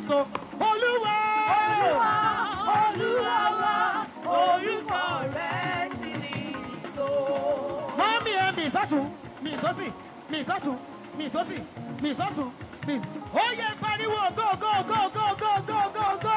so olúwa Olúwa, Olúwa wa, orúkọ rẹ̀ ti ní ìtò. mọ́mí ẹ mi sọ́tún mi sọ́sì mi sọ́tún mi sọ́sì mi sọ́tún mi. ó yẹ pariwo go go go go go go go go.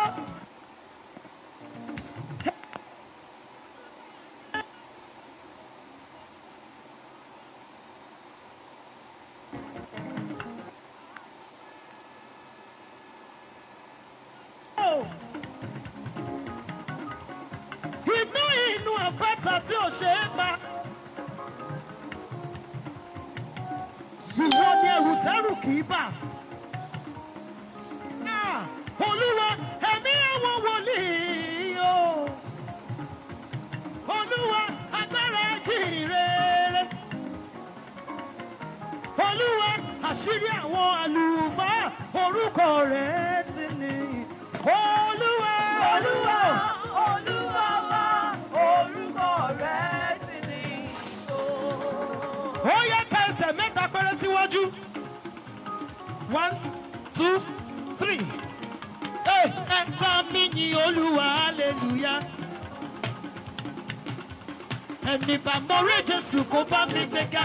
inú inú àpáta tí ò ṣe é pa. ìwọ ni ẹrù tẹrù kì í bà. Ah, olúwa ẹ̀mí àwọn wòlíì o. olúwa agbára jìnrere. olúwa àṣírí àwọn àlùfáà orúkọ rẹ̀ ti ní. olúwa Olúwa, Olúwa wa, orúkọ rẹ̀ ti ní ìtò. ó yẹ ká ẹsẹ̀ mẹ́ta péré síwájú. one two three. ẹ ẹ bá mi yin olúwa hallelujah. ẹni bá mọ̀rẹ́ jésù kó bá mi gbéga.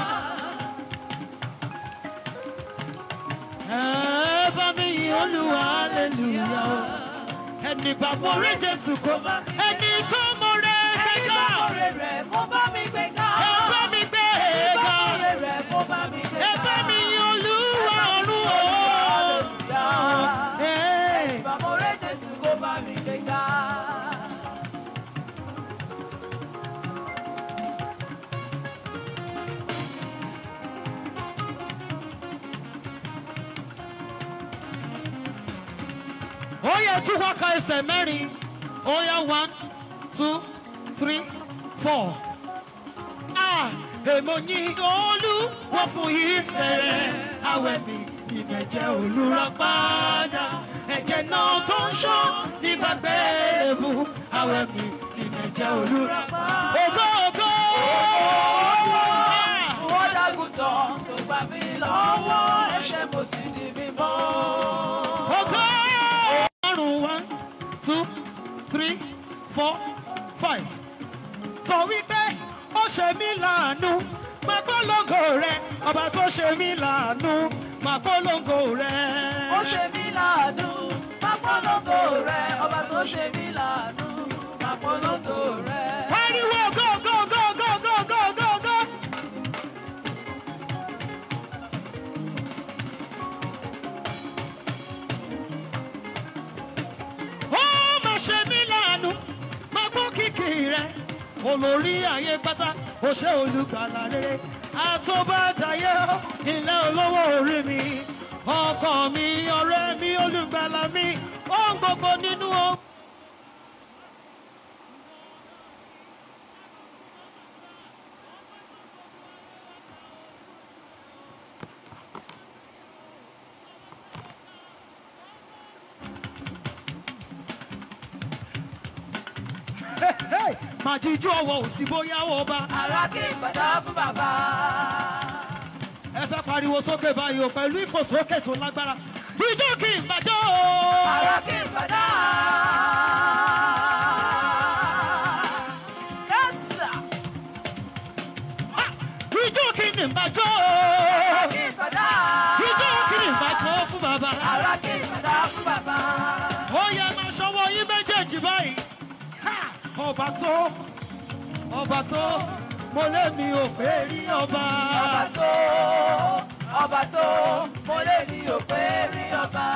ẹ bá mi yin olúwa hallelujah. ẹni bá mọ̀rẹ́ jésù kó bá ẹni tó mọ̀rẹ́ Ẹni gbéga. bá mọ̀rẹ́ rẹ̀ kó bá mi gbé ká. ẹ bá mi Ẹni bá gbéga. mọ̀rẹ́ rẹ̀ kó bá mi gbé ká. ẹ bá mi yin olúwa ọ̀run o. Hallelujah. Hey. Ẹni bá mọ̀rẹ́ Jésù kó bá mi gbé ká. ó yẹ tí wọ́n ka ẹsẹ̀ mẹ́rin ó yẹ one two three four. Ah, èmo ní olú wọ́n fún ìfẹ́ rẹ̀ àwẹ̀ mi ìbẹ̀jẹ̀ olùrà padà ẹ̀jẹ̀ náà tó ń ṣọ́ nígbà gbẹ́ẹ̀bù àwẹ̀ mi ìbẹ̀jẹ̀ olùrà padà. ògo ògo. Ah, Wọ́n dágùtàn tó gbà mí lọ́wọ́ ẹ̀ṣẹ̀ mo sì di mímọ́. ògo. ọrùn one two three four five. sọ wípé ó ṣe mí láàánú máa polongo rẹ ọba tó ṣe mí láàánú máa polongo rẹ. Ó ṣe mí láàánú, máa polongo rẹ̀. Ọba tó ṣe mí láàánú, máa polongo rẹ̀. pariwo go go go go go go go go. ó máa ṣe mí láàánú máa gbọ́ kìkì rẹ olórí ayé pátá ó ṣe olùgbàlà rere àtọ́bàjáyé ilé olówó orí mi ọkọ mi ọ̀rẹ́ mi olùgbàlà mi ohun gbogbo nínú ohun. máa jíjú ọwọ́ òsì bóyá ọba. Ara kí n padà fún bàbá. ẹ fẹ́ pariwo sókè báyìí o pẹ̀lú ìfòsókè tó lágbára. jíjú kì í bàjọ́ o. Ara kí n padà. Yes, sir. jíjú kì í bàjọ́ Ara o. kí n padà. jíjú kì í bàjọ́ fún bàbá. Ara kí n padà fún bàbá. ó yẹ máa ṣọwọ́ yín méjèèjì báyìí. Ha! ọba tó ọba tó mo lé mi ò pé rí ọba. Ọba tó, ọba tó, mo lè ní òpè rí ọba.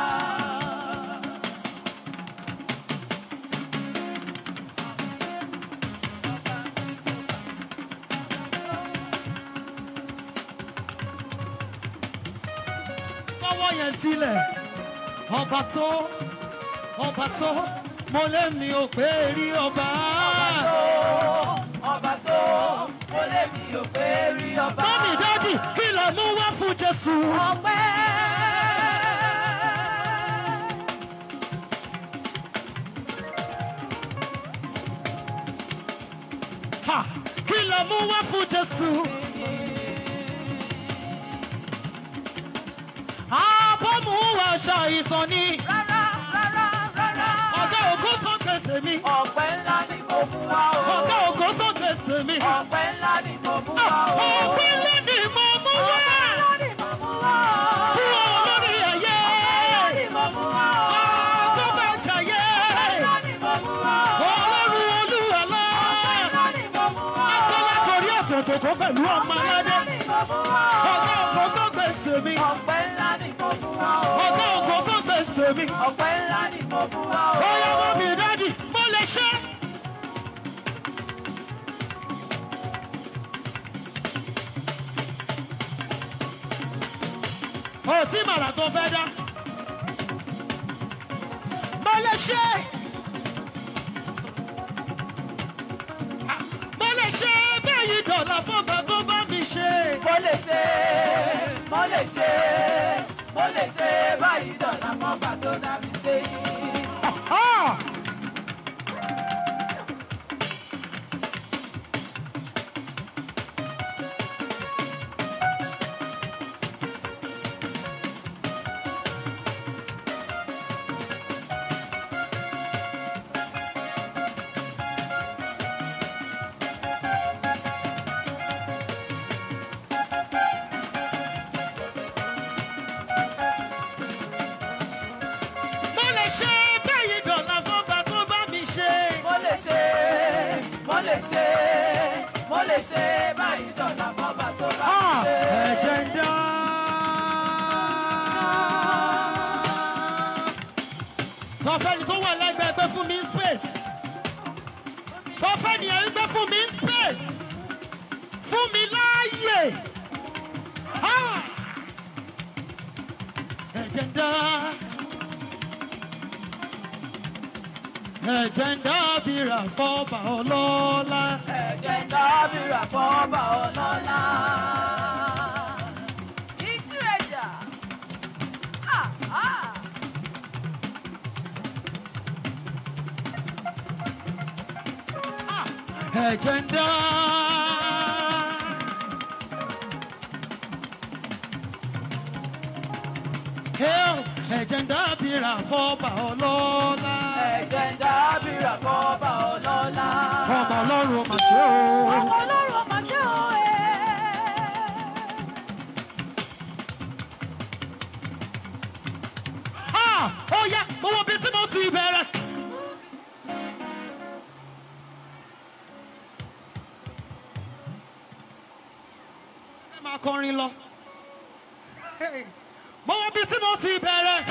fọwọ́ yẹn sílẹ̀ ọba tó ọba tó mo lé mi ò pé rí ọba. Tó, ọba tó, mo lè ní òpè rí ọba. mọ́mí dádì kí lè mú wá fún jésù. Ọpẹ́. Ha! kí lè mú wá fún jésù. àbọ̀mú wa ṣàìsàn ni. Rárá, rárá. ni mo mú wá o. Ọpẹ́ ńlá ni mo mú wá. Ọpẹ́ ńlá ni mo mú wá o. Fún olórí ayé. Ọpẹ́ ńlá ni mo mú wá o. Tó bá jayé. Ọpẹ́ ńlá ni mo mú wá o. Ọlọ́run olúwalá. Ọpẹ́ ńlá ni mo mú wá o. Akọ́lá torí ẹ̀sẹ̀ tó kó pẹ̀lú ọmọ Ọpẹ́ aládé. ńlá ni mo mú wá o. Ọ̀gá ògo sọ́gbẹ̀ sèmi. Ọpẹ́ ńlá ni mo mú wá o. Ọ̀gá ògo sọ́gbẹ̀ sèmi. Ọpẹ́ ńlá ni mo mú wá o. Ó yá wọ́n mi dádì, mo lè ṣe. Ó tí màrà tó fẹ́ dá. Mo lè ṣe. Mo lè ṣe báyìí dọ̀là fọ́gbà tó bá mi ṣe. Mo lè ṣe, mo lè ṣe, mo lè ṣe báyìí dọ̀là mọ́fà tó dá mi sí. Ah! Mo lè ṣe báyìí dọ̀là fọ́gbà tó bá mi ṣe. Mo lè ṣe, mo lè ṣe, mo lè ṣe báyìí dọ̀là mọ́fà tó dá mi Ah! sí. Ẹ̀jẹ̀ ń dá. Sọ fẹ́ni tó wà lẹ́gbẹ̀ẹ́ gbé fún mi ní space. Sọ fẹ́ni ẹ̀ ń gbé fún mi ní space. Fún mi láàyè. Ah! Ẹ̀jẹ̀ ń dá. Ẹ̀jẹ̀ ń dá bíra fọ́ba ọlọ́lá. Ẹ̀jẹ̀ ń dábìrà fọ́ba ọlọ́lá. Ìtúrẹ̀jà. Ah, ah. Ẹ̀jẹ̀ ń dá. Hail, Ẹ̀jẹ̀ ń dá bíra fọ́ba ọlọ́lá. Ẹ̀jẹ̀ ń dábìrà fọ́ba ọlọ́lá. Ọmọ ọlọ́run mà ṣe o. Ọmọ ọlọ́run ọmọ ṣé o ẹ̀. Ah! Ó yá, mo wo bí tí mo ti bẹ̀rẹ̀. Ẹ máa kọrin lọ. Hey! Mo wo bí tí mo ti bẹ̀rẹ̀.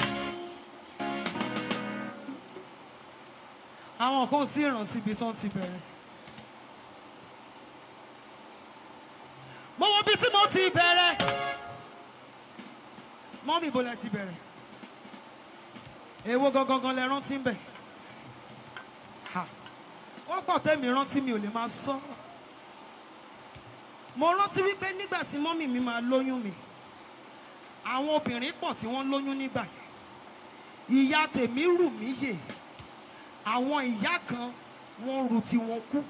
Àwọn kan sí ìrántí ibi tí wọ́n ti bẹ̀rẹ̀. Mo wo bí tí mo ti bẹ̀rẹ̀. Mọ́mí ibo lẹ ti bẹ̀rẹ̀ èwo gangan lẹ rántí ń bẹ Ha. ó pọ̀ tẹ́mi rántí mi ò lè máa sọ mo rántí wípé nígbà tí mọ́mì mi máa lóyún mi àwọn obìnrin pọ̀ tí wọ́n lóyún nígbà yẹn ìyá tèmi rù mí yè àwọn ìyá kan wọ́n rù tí wọ́n kú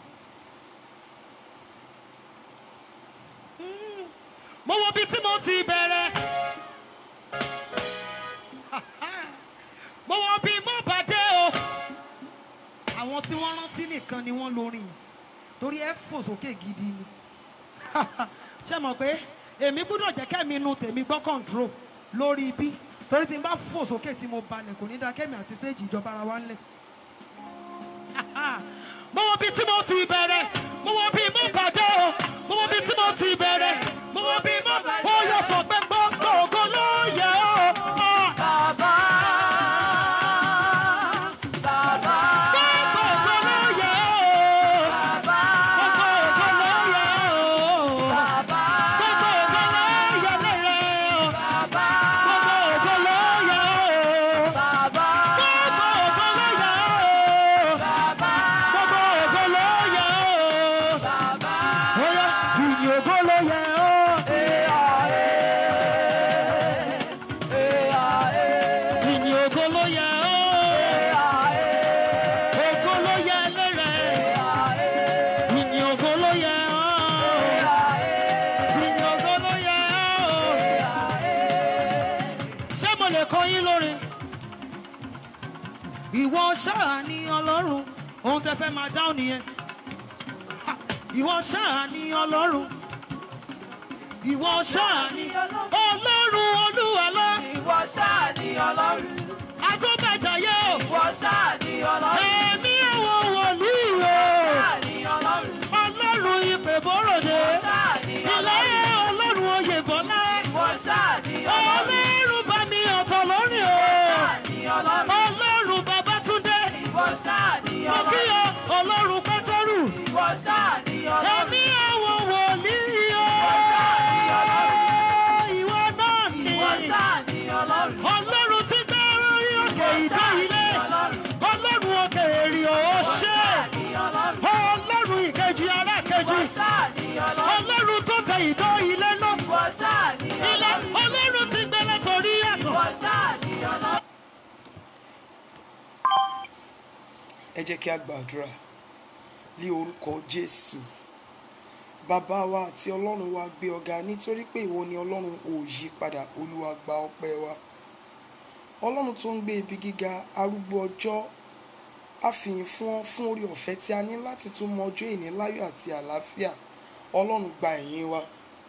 Mm. mo wo bí tí mo ti bẹ̀rẹ̀. mo wọ bí mo bá dé o. àwọn tí wọ́n rántí nìkan ni wọ́n lórin yìí torí ẹ fò sókè gidi ni ṣé mọ̀ pé èmi gbọ́dọ̀ jẹ́ kẹ́mi inú tèmi gbọ́ control lórí ibi torí tí n bá fò sókè tí mo balẹ̀ kò ní dá kẹ́mi àti stéèjì ìjọba ara wa ńlẹ̀. mo wọ bí tí mo ti bẹ̀rẹ̀ mo wọ bí mo bá dé o mo wọ bí tí mo ti bẹ̀rẹ̀ mo wọ bí mo ó yọ sọ pé gbọ́ngbọ́n ògo ló yẹ ọ́. Ah! Bàbá. Bàbá. Gbogbo ògo ló yẹ ọ́. Bàbá. Gbogbo ògo ló yẹ ọ́. Bàbá. Gbogbo ògo ló yẹ lérè ọ́. Bàbá. Gbogbo ògo ló yẹ ọ́. Bàbá. Gbogbo ògo ló yẹ ọ́. Bàbá. Gbogbo ògo ló yẹ ọ́. Bàbá. Ó yá, ìyìn ògo ló yẹ ọ́. Ìyìn ògo ló yẹ ọ́. Ògo ló yẹ lérè. Ìyìn ògo ló yẹ ọ́. Ìyìn ògo ló yẹ ọ́. ṣé mo lè kọ yín lórin. ìwọ ṣáà ní ọlọ́run ohun tẹ fẹ́ máa dáhùn nìyẹn. Ha, ìwọ ṣáà ni ọlọ́run ìwọ ṣáà ni ọlọ́run olúwa lọ Ìwọ ṣáà ni Ọlọ́run. àtúbàjáyé o Ìwọ ṣáà ni Ọlọ́run. ẹ̀mí àwọn wòlíì o Ṣáà ni Ọlọ́run. ọlọ́run ìpè bóròdé Ṣáà ni ilé Ọlọ́run. ọlọ́run oyè bọ́lá Ìwọ ṣáà ni Ọlọ́run. ọlọ́run bá mi ọ̀tọ̀ lórí o Ṣáà ni Ọlọ́run. ọlọ́run babátúndé Ìwọ ṣáà ni mo kí Ọlọ́run. o ọlọ́run pẹ́tẹ́rù Ìwọ ṣáà ni Ọlọ́run. ẹ̀mí àwọn wòlíì o Ìwọ ṣáà ni Ọlọ́run. ìwọ náà ni Ìwọ ṣáà ni Ọlọ́run. ọlọ́run tí dá orí òkè ìdá ilé ọlọ́run òkè èrè ò ṣe Ṣáà ni Ọlọ́run. ọlọ́run ìkejì ará kejì Ìwọ ṣáà ni Ọlọ́run. ọlọ́run tó tẹ ìdó ilé náà Ìwọ ṣáà ni ilé Ọlọ́run. ọlọ́run ti gbẹlẹ torí ẹ̀kọ́. Ìwọ ṣáà ni Ọlọ́run. ẹ jẹ́ kí a gbàdúrà ní orúkọ jésù bàbá wa àti ọlọ́run wa gbé ọ̀gá nítorí pé ìwọ ni ọlọ́run ò yí padà olúwa gba ọpẹ́ wa ọlọ́run tó ń gbé ibi gíga arúgbó ọjọ́ àfihàn fún ọ fún orí ọ̀fẹ́ tí a ní láti tún mọ ọjọ́ ìní láyọ̀ àti àlàáfíà ọlọ́run gba ẹ̀yìn wa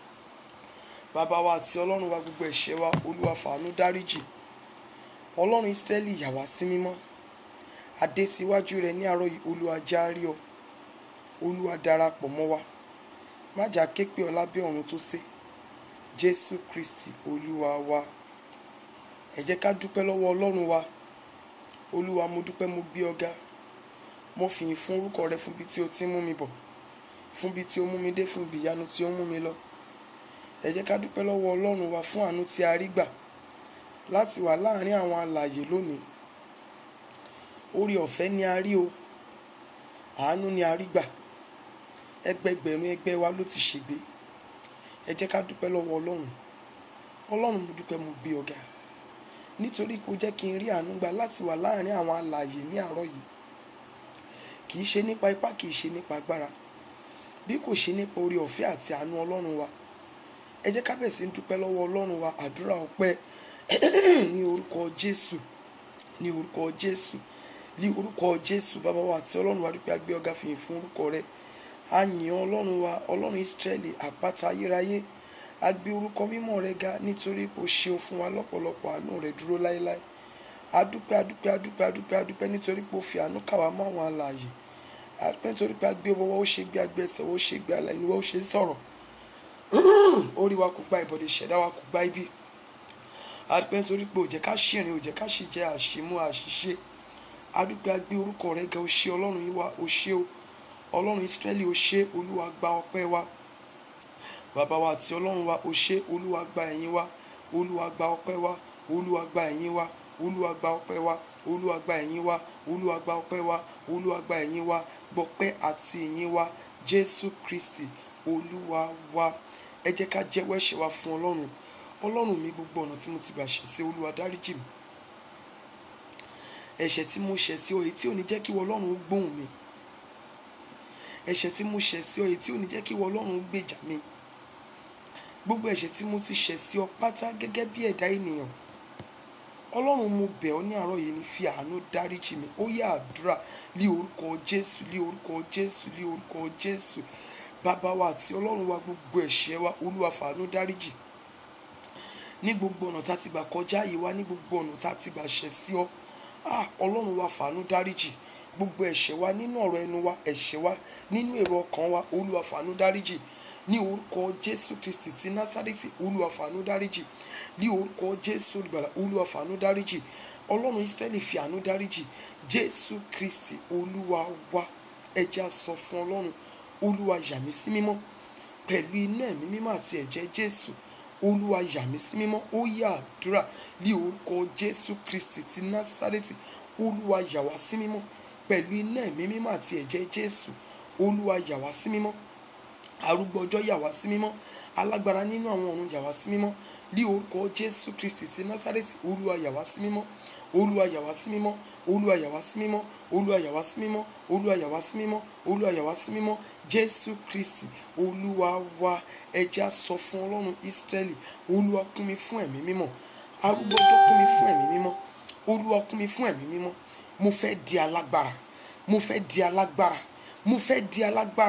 bàbá wa àti ọlọ́run wa gbogbo ẹ̀ṣẹ̀ wa olúwa fàánú dáríjì ọlọ́run ísírẹ́lì yà wá sí mímọ́ adé síwájú rẹ ní àárọ̀ yìí olúwa járí ọ olúwa darapọ̀ mọ́ wa má jà ké pé ọ lábẹ́ ọ̀run tó sé jésù kristi olúwa wa ẹ jẹ́ ká dúpẹ́ lọ́wọ́ ọlọ́run wa olúwa mo dúpẹ́ mo gbé ọ ga mo fìyìn fún orúkọ rẹ fún bí tí o ti ń mú mi bọ̀ fún bí tí o mú mi dé fún ibi ìyanu tí o mú mi lọ ẹ jẹ́ ká dúpẹ́ lọ́wọ́ ọlọ́run wa fún àánú tí a rí gbà láti wà láàrin àwọn alààyè lónìí orí ọ̀fẹ́ ni a rí o àánú ni a rí gbà ẹgbẹgbẹ̀rún ẹgbẹ́ wa ló ti ṣègbé ẹ jẹ́ ká dúpẹ́ lọ́wọ́ ọlọ́run ọlọ́run mo dúpẹ́ mo gbé ọ̀gá nítorí kò jẹ́ kí n rí àánú gbà láti wà láàrin àwọn alààyè ní àárọ̀ yìí kì í ṣe nípa ipá kì í ṣe nípa agbára bí kò ṣe nípa orí ọ̀fẹ́ àti àánú ọlọ́run wa ẹ jẹ́ ká bẹ̀ sí ń dúpẹ́ lọ́wọ́ ọlọ́run wa àdúrà ọpẹ́ ní orúkọ jésù ní orúkọ jésù ní orúkọ jésù bàbá wa àti ọlọ́run wa dúpẹ́ agbé ọ̀gá fìyìn fún orúkọ rẹ a yìn ọ́ ọlọ́run wa ọlọ́run ìsírẹ́lì àpáta ayérayé a gbé orúkọ mímọ́ rẹ ga nítorí pé o ṣeun fún wa lọ́pọ̀lọpọ̀ àánú rẹ dúró láéláé adúpẹ́ adúpẹ́ adúpẹ́ adúpẹ́ adúpẹ́ nítorí pé o fi àánú kà wá mọ́ àwọn alààyè adúpẹ́ nítorí pé a gbé ọwọ́ ó ṣe gbé agbẹ́sẹ̀ ó ṣe gbé alẹ́ ìníwọ́ ó ṣe sọ̀rọ̀ orí wa kò gba ìbọ̀dẹ̀ ìṣẹ̀dá wa kò gba ibi adúpẹ́ nítorí pé ó jẹ́ ká ṣìrìn ó jẹ́ ká ṣì jẹ́ àṣìmú àṣìṣe adúpẹ́ agbé orúkọ rẹ ga ó ṣe ọlọ́run yìí wá ó ṣe o ọlọ́run ìsírẹ́lì ó ṣe olúwa gba ọpẹ́ wa bàbá wa àti ọlọ́run wa ó ṣe olúwa gba ẹ̀yìn wa olúwa gba ọpẹ́ wa olúwa gba ẹ̀yìn wa olúwa gba ọpẹ́ wa olúwa gba ẹ̀yìn wa olúwa gba ọpẹ́ wa olúwa gba ẹ̀yìn wa gbọpẹ́ àti ẹ̀yìn wa jésù kristi olúwa wa ẹ jẹ́ ká jẹ́wọ́ ẹ̀ṣẹ̀ wa fún ọlọ́run ọlọ́run mi gbogbo ọ̀nà tí mo ti gbà ṣẹ̀ sí olúwa dáríjì mi ẹ̀ṣẹ̀ tí mo ṣẹ̀ sí ọ èyí tí ò ní jẹ́ kí ìwọ ọlọ́run gbóhùn mi ẹ̀ṣẹ̀ tí mo ṣẹ̀ sí ọ èyí tí ò ní jẹ́ kí ìwọ ọlọ́run gbèjà mi gbogbo ẹ̀ṣẹ̀ tí mo ti ṣẹ̀ sí ọ pátá gẹ́gẹ́ bí ẹ̀dá ènìyàn ọlọ́run mo bẹ̀ ọ́ ní àárọ̀ yìí ní fi àánú dáríjì mi ó yá àdúrà lí orúkọ jésù lí orúkọ jésù lí orúkọ jésù bàbá wa àti ọlọ́run wa gbogbo ẹ̀ṣẹ̀ wa olúwa fàánú dáríjì ní gbogbo ọ̀nà tá a ti gbà kọjá yìí wá ní gbogbo ọ̀nà tá a ti gbà ṣẹ̀ sí ọ ah ọlọ́run wa fàánú dáríjì gbogbo ẹ̀ṣẹ̀ wa nínú ọ̀rọ̀ ẹnu wa ẹ̀ṣẹ̀ wa nínú èrò ọkàn wa olúwa fàánú dáríjì ní orúkọ jésù kristi ti násárẹ́tì olúwa fàánú dáríjì ní orúkọ jésù olùgbàlà olúwa fàánú dáríjì ọlọ́run ísírẹ́lì fi àánú dáríjì jésù kristi olúwa wa ẹja sọ fún ọlọ́run olúwa yà mí sí mímọ́ pẹ̀lú iná ẹ̀mí mímọ́ àti ẹ̀jẹ̀ jésù olúwa yà mí sí mímọ́ ó yá àdúrà ní orúkọ jésù kristi ti násárẹ́tì olúwa yà wá sí mímọ́ pẹ̀lú iná ẹ̀mí mímọ́ àti ẹ̀jẹ̀ jésù olúwa yà wá sí mímọ́ arúgbó ọjọ́ yà wá sí mímọ́ alágbára nínú àwọn ọ̀run yà wá sí mímọ́ ní orúkọ jésù kristi ti násárẹ́tì olúwa yà wá sí mímọ́ olúwa yà wá sí mímọ́ olúwa yà wá sí mímọ́ olúwa yà wá sí mímọ́ olúwa yà wá sí mímọ́ olúwa yà wá sí mímọ́ jésù kristi olúwa wa ẹja sọ fún ọlọ́run ísírẹ́lì olúwa kún mi fún ẹ̀mí mímọ́ arúgbó ọjọ́ kún mi fún ẹ̀mí mímọ́ olúwa kún mi fún ẹ̀mí mímọ́ mo fẹ́ di alágbára mo fẹ́ di alágbára mo fẹ́ di alágbára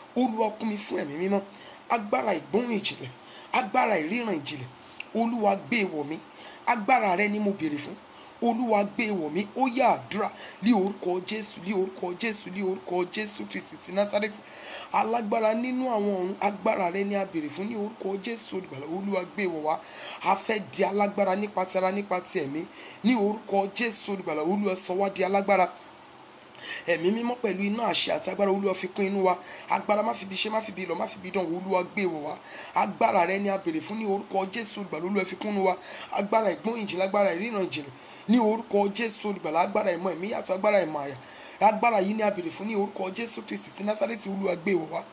olúwa kún mi fún ẹ̀mí mímọ́ agbára ìgbóhùn ìjìnlẹ̀ agbára ìríran ìjìnlẹ̀ olúwa gbé e wọ̀ mí agbára rẹ ni mo béèrè fún olúwa gbé e wọ̀ mí ó yá àdúrà ní orúkọ jésù ní orúkọ jésù ní orúkọ jésù kristi ti násárẹ́tì alágbára nínú àwọn ọ̀run agbára rẹ ni a béèrè fún ní orúkọ jésù olùgbàlà olúwa gbé e wọ̀ wá a fẹ́ di alágbára nípa ti ara nípa ti ẹ̀mí ní orúkọ jésù olùgbàlà olúwa sọ wá di alágbára ẹ̀mí mímọ́ pẹ̀lú iná àṣẹ àti agbára olúwa fi kún inú wa agbára má fi bi ṣe má fi bi lọ má fi bi dán wò olúwa gbé wọ̀ wá agbára rẹ ni a béèrè fún ní orúkọ jésù olùgbàlà olúwa fi kún inú wa agbára ìgbóhùn ìjìnlẹ̀ agbára ìríran ìjìnlẹ̀ ní orúkọ jésù olùgbàlà agbára ìmọ̀ ẹ̀mí yàtọ̀ agbára ìmọ̀ àyà agbára yìí ni a béèrè fún ní orúkọ jésù kristi ti násárẹ́tì olúwa gbé wọ̀ wá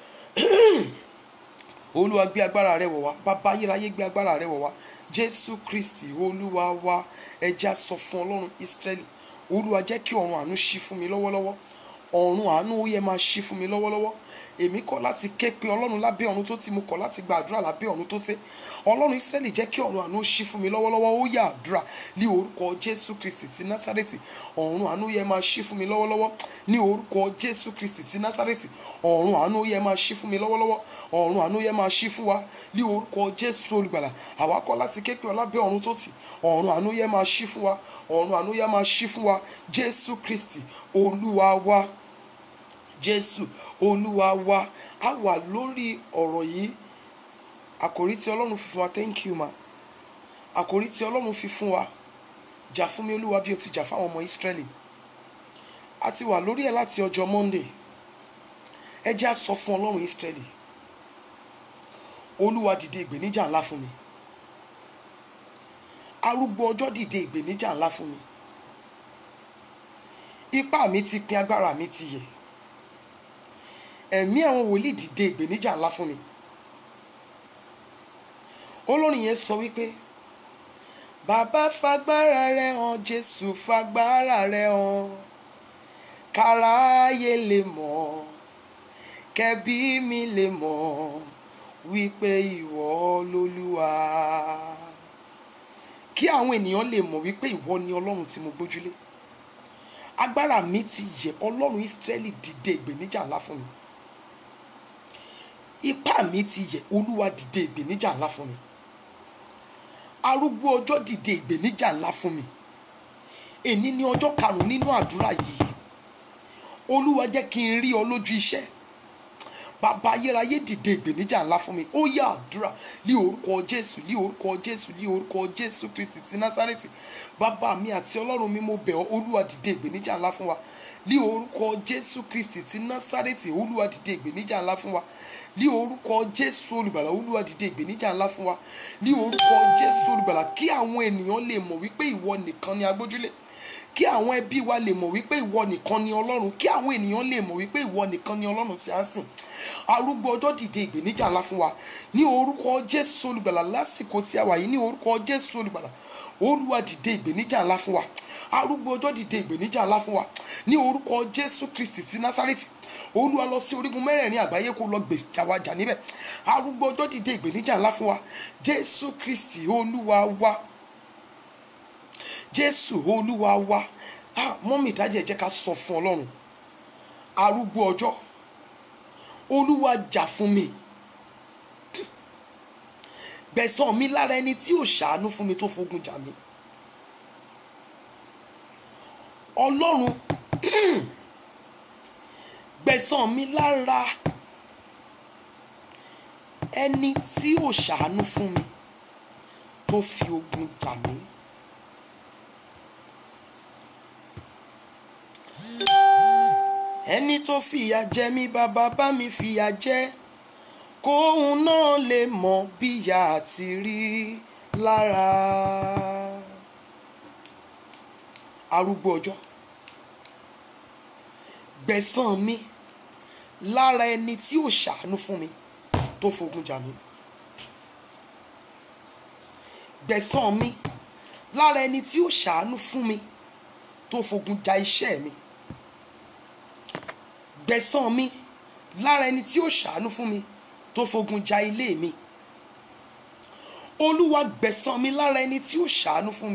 olúwa gbé agbára rẹ wọ̀ wá bàbá ayérayé gbé agbára rẹ wọ̀ wá jésù kristi olúwa wa ẹja sọ fún ọlọ́run ísírẹ́lì olúwa jẹ́ kí ọ̀run àánú ṣí fún mi lọ́wọ́lọ́wọ́ ọ̀run àánú ó yẹ máa ṣí fún mi lọ́wọ́lọ́wọ́ èmi kọ̀ láti ké pe ọlọ́run lábẹ́ ọ̀run tó ti mo kọ̀ láti gba àdúrà lábẹ́ ọ̀run tó tẹ́ ọlọ́run ísírẹ́lì jẹ́ kí ọ̀run àánú ṣí fún mi lọ́wọ́lọ́wọ́ ó yá àdúrà ní orúkọ jésù kristi ti násárẹ́tì ọ̀run àánú yẹ máa ṣí fún mi lọ́wọ́lọ́wọ́ ní orúkọ jésù kristi ti násárẹ́tì ọ̀run àánú yẹ máa ṣí fún mi lọ́wọ́lọ́wọ́ ọ̀run àánú yẹ máa ṣí fún wa ní orúkọ jésù olùgbàlà àwa kọ̀ láti ké pe ọ lábẹ́ ọ̀run tó ti ọ̀run àánú yẹ máa ṣí fún wa ọ̀run àánú yẹ máa ṣí fún wa jésù kristi olúwa wa jésù olúwa wa a wà lórí ọ̀rọ̀ yìí àkòrí tí ọlọ́run fi fún wa thank you ma àkòrí tí ọlọ́run fi fún wa jà fún mi olúwa bí o ti jà fáwọn ọmọ ìsírẹ́lì a ti wà lórí ẹ̀ láti ọjọ́ monday ẹ jẹ́ á sọ fún ọlọ́run ìsírẹ́lì olúwa dìde ìgbèníjà ńlá fún mi arúgbó ọjọ́ dìde ìgbèníjà ńlá fún mi ipá mi ti pin agbára mi ti yẹ̀ ẹ̀mí àwọn wòlíì dìde ìgbèníjà ńlá fún mi olórin yẹn sọ wípé bàbá fagbára rẹ hàn jésù fagbára rẹ hàn káráyé lè mọ̀ kẹbí mi lè mọ̀ wípé ìwọ lolúwa kí àwọn ènìyàn lè mọ̀ wípé ìwọ ni ọlọ́run tí mo gbójúlé agbára mi ti yẹ ọlọ́run ìsírẹ́lì dìde ìgbèníjà ńlá fún mi ipá mi ti yẹ olúwa dìde ìgbèníjà ńlá fún mi arúgbó ọjọ́ dìde ìgbèníjà ńlá fún mi èní ní ọjọ́ karùn-ún nínú àdúrà yìí olúwa jẹ́ kí n rí ọ lójú iṣẹ́ bàbá ayérayé dìde ìgbèníjà ńlá fún mi ó yá àdúrà ní orúkọ jésù ní orúkọ jésù ní orúkọ jésù kristi ti násárẹ́tì bàbá mi àti ọlọ́run mi mo bẹ̀ ọ́ olúwa dìde ìgbèníjà ńlá fún wa ní orúkọ jésù kristi ti násárẹ́tì olúwa dìde ìgbèníjà ńlá fún wa ní orúkọ jésù olùgbàlà olúwa dìde ìgbèníjà ńlá fún wa ní orúkọ jésù olùgbàlà kí àwọn ènìyàn lè mọ̀ wípé ìwọ nìkan ni agbójúlé kí àwọn ẹbí wa lè mọ̀ wípé ìwọ nìkan ni ọlọ́run kí àwọn ènìyàn lè mọ̀ wípé ìwọ nìkan ni ọlọ́run tí a ń sìn arúgbó ọjọ́ dìde ìgbèníjà ńlá fún wa ní orúkọ jésù olùgbàlà lásìkò tí a wà yìí ní orúkọ jésù olùgbàlà olúwa dìde ìgbèníjà ńlá fún wa arúgbó ọjọ́ dìde ìgbèníjà ńlá fún wa ní orúkọ jésù kristi ti násárẹ́tì olúwa lọ sí orígun mẹ́rẹ̀ẹ̀rin àgbáyé kó lọ gbèjà wa jà níbẹ̀ arúgbó ọjọ́ dìde ìgbèníjà ńlá fún wa jésù kristi olúwa wa jésù olúwa wa ah mọ́mí ìdájẹ́ ẹ jẹ́ ká sọ fún ọlọ́run arúgbó ọjọ́ olúwa jà fún mi gbẹ̀san mi lára ẹni tí ò ṣàánú fún mi tó fogun jà mí ọlọ́run gbẹ̀san mi lára ẹni tí ò ṣàánú fún mi tó fi ogun jà mí. ẹni tó fìyà jẹ mí bàbá bá mi fìyà jẹ kóun náà lè mọ bíyà àti rí lára arúgbó ọjọ́ gbẹ̀san mi lára ẹni tí ò ṣàánú fún mi tó fogun jà mí gbẹ̀san mi lára ẹni tí ò ṣàánú fún mi tó fogun ja iṣẹ́ mi gbẹ̀san mi lára ẹni tí ó ṣàánú fún mi tó fogun ja ilé mi olúwa gbẹ̀san mi lára ẹni tí ó ṣàánú fún mi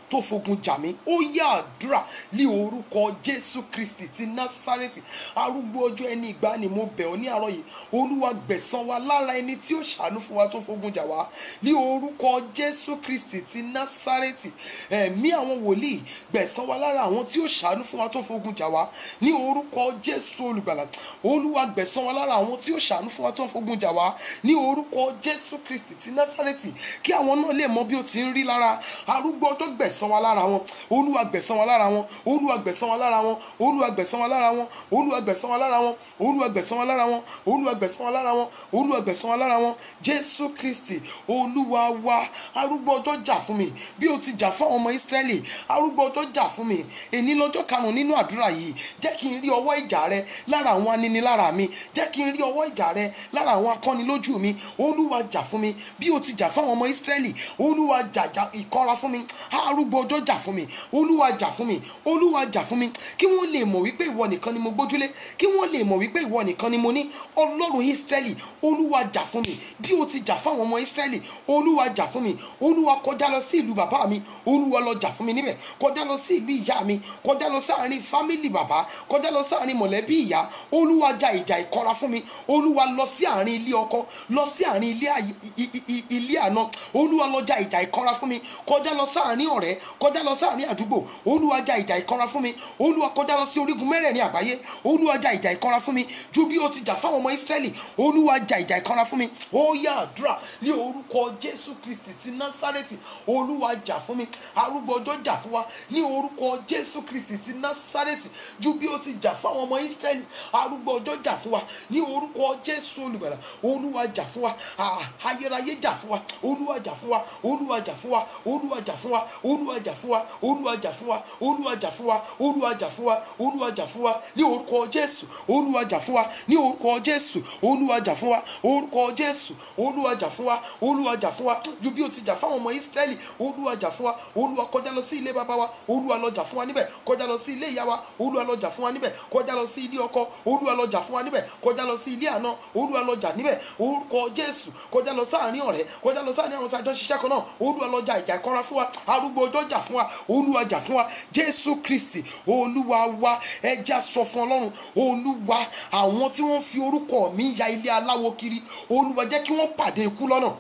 tó fogun jà mí ó yá àdúrà ní orúkọ jésù kristi ti násárẹ́tì arúgbó ọjọ́ ẹni ìgbà ni mo bẹ̀ ọ́ ní àárọ̀ yìí olúwa gbẹ̀san wa lára ẹni tí ó ṣàánú fún wa tó fogun jà wá ní orúkọ jésù kristi ti násárẹ́tì ẹ̀mí àwọn wòlíì gbẹ̀san wa lára àwọn tí ó ṣàánú fún wa tó fogun jà wá ní orúkọ jésù olùgbàlà olúwa gbẹ̀san wa lára àwọn tí ó ṣàánú fún wa tó fogun jà wá ní orúkọ jésù kristi ti násárẹ́tì kí àwọn náà lè mọ bí ó ti ń rí lára arúgbó ọjọ́ gbẹ̀san wa lára wọn olúwa gbẹ̀san wa lára wọn olúwa gbẹ̀san wa lára wọn olúwa gbẹ̀san wa lára wọn olúwa gbẹ̀san wa lára wọn olúwa gbẹ̀san wa lára wọn olúwa gbẹ̀san wa lára wọn olúwa gbẹ̀san wa lára wọn jésù kristi olúwa wa arúgbó ọjọ́ jà fún mi bí o ti jà fún àwọn ọmọ ìsírẹ́lì arúgbó ọjọ́ jà fún mi èní lọ́jọ́ karùn-ún nínú àdúrà yìí jẹ́ kí n rí ọwọ́ ìjà rẹ lára àwọn aninilára mi jẹ́ kí n rí ọwọ́ ìjà rẹ lára àwọn akọ́nilójú mi olúwa jà fún mi bí o ti jà fún àwọn ọmọ ìsírẹ́lì olúwa jàjà ìkọ́ra fún mi arúgbó ọjọ́ jà fún mi olúwa jà fún mi olúwa jà fún mi kí wọ́n lè mọ̀ wípé ìwọ nìkan ni mo gbójúlé kí wọ́n lè mọ̀ wípé ìwọ nìkan ni mo ní ọlọ́run ìsírẹ́lì olúwa jà fún mi bí o ti jà fún àwọn ọmọ ìsírẹ́lì olúwa jà fún mi olúwa kọjá lọ sí ìlú bàbá mi olúwa lọ jà fún mi níbẹ̀ kọjá lọ sí ìlú ìyá mi kọjá lọ sáàrin fámìlì bàbá kọjá lọ sáàrin mọ̀lẹ́bí ìyá olúwa jà ìjà ìkọra fún mi olúwa lọ sí àárín ilé ọkọ lọ sí àárín ilé àyè- i- i- i- ilé àná olúwa lọ jà ìjà ìkọra fún mi kọjá lọ sáàrin ọ̀rẹ́ kọjá lọ sáàrin àdúgbò olúwa jà ìjà ìkọra fún mi olúwa kọjá lọ sí orígun mẹ́rẹ̀ẹ̀rin àgbáyé olúwa jà ìjà ìkọra fún mi ju bí o ti jà fáwọn ọmọ ìsírẹ́lì olúwa jà ìjà ìkọra fún mi ó yá àdúrà ní orúkọ jésù kristi ti násárẹ́tì olúwa jà fún mi arúgbó ọjọ́ jà fún wa ní orúkọ jésù kristi ti násárẹ́tì ju bí o ti jà fáwọn ọmọ ìsírẹ́lì arúgbó ọjọ́ jà fún wa ní orúkọ jésù olùgbàlà olúwa jà fún wa Ah, ayérayé jà fún wa olúwa jà fún wa olúwa jà fún wa olúwa jà fún wa olúwa jà fún wa olúwa jà fún wa olúwa jà fún wa olúwa jà fún wa olúwa jà fún wa ní orúkọ jésù olúwa jà fún wa ní orúkọ jésù olúwa jà fún wa orúkọ jésù olúwa jà fún wa olúwa jà fún wa ju bí o ti jà fáwọn ọmọ ìsírẹ́lì olúwa jà fún wa olúwa kọjá lọ sí ilé bàbá wa olúwa lọ jà fún wa níbẹ̀ kọjá lọ sí ilé ìyá wa olúwa lọ jà fún wa níbẹ̀ kọjá lọ sí ilé ọkọ olúwa lọ jà fún wa níbẹ̀ kọjá lọ sí ilé àná olúwa lọ jà níbẹ̀ orúkọ jésù kọjá lọ sáàrin ọ̀rẹ́ kọjá lọ sáàrin àwọn sáàjọ ṣiṣẹ́ kan náà olúwa lọ jà ìjà ìkọra fún wa arúgbó ọjọ́ jà fún wa olúwa jà fún wa jésù kristi olúwa wa ẹja sọ fún ọlọ́run olúwa àwọn tí wọ́n fi orúkọ mi ya ilé aláwo kiri olúwa jẹ́ kí wọ́n pàdé ikú lọ́nà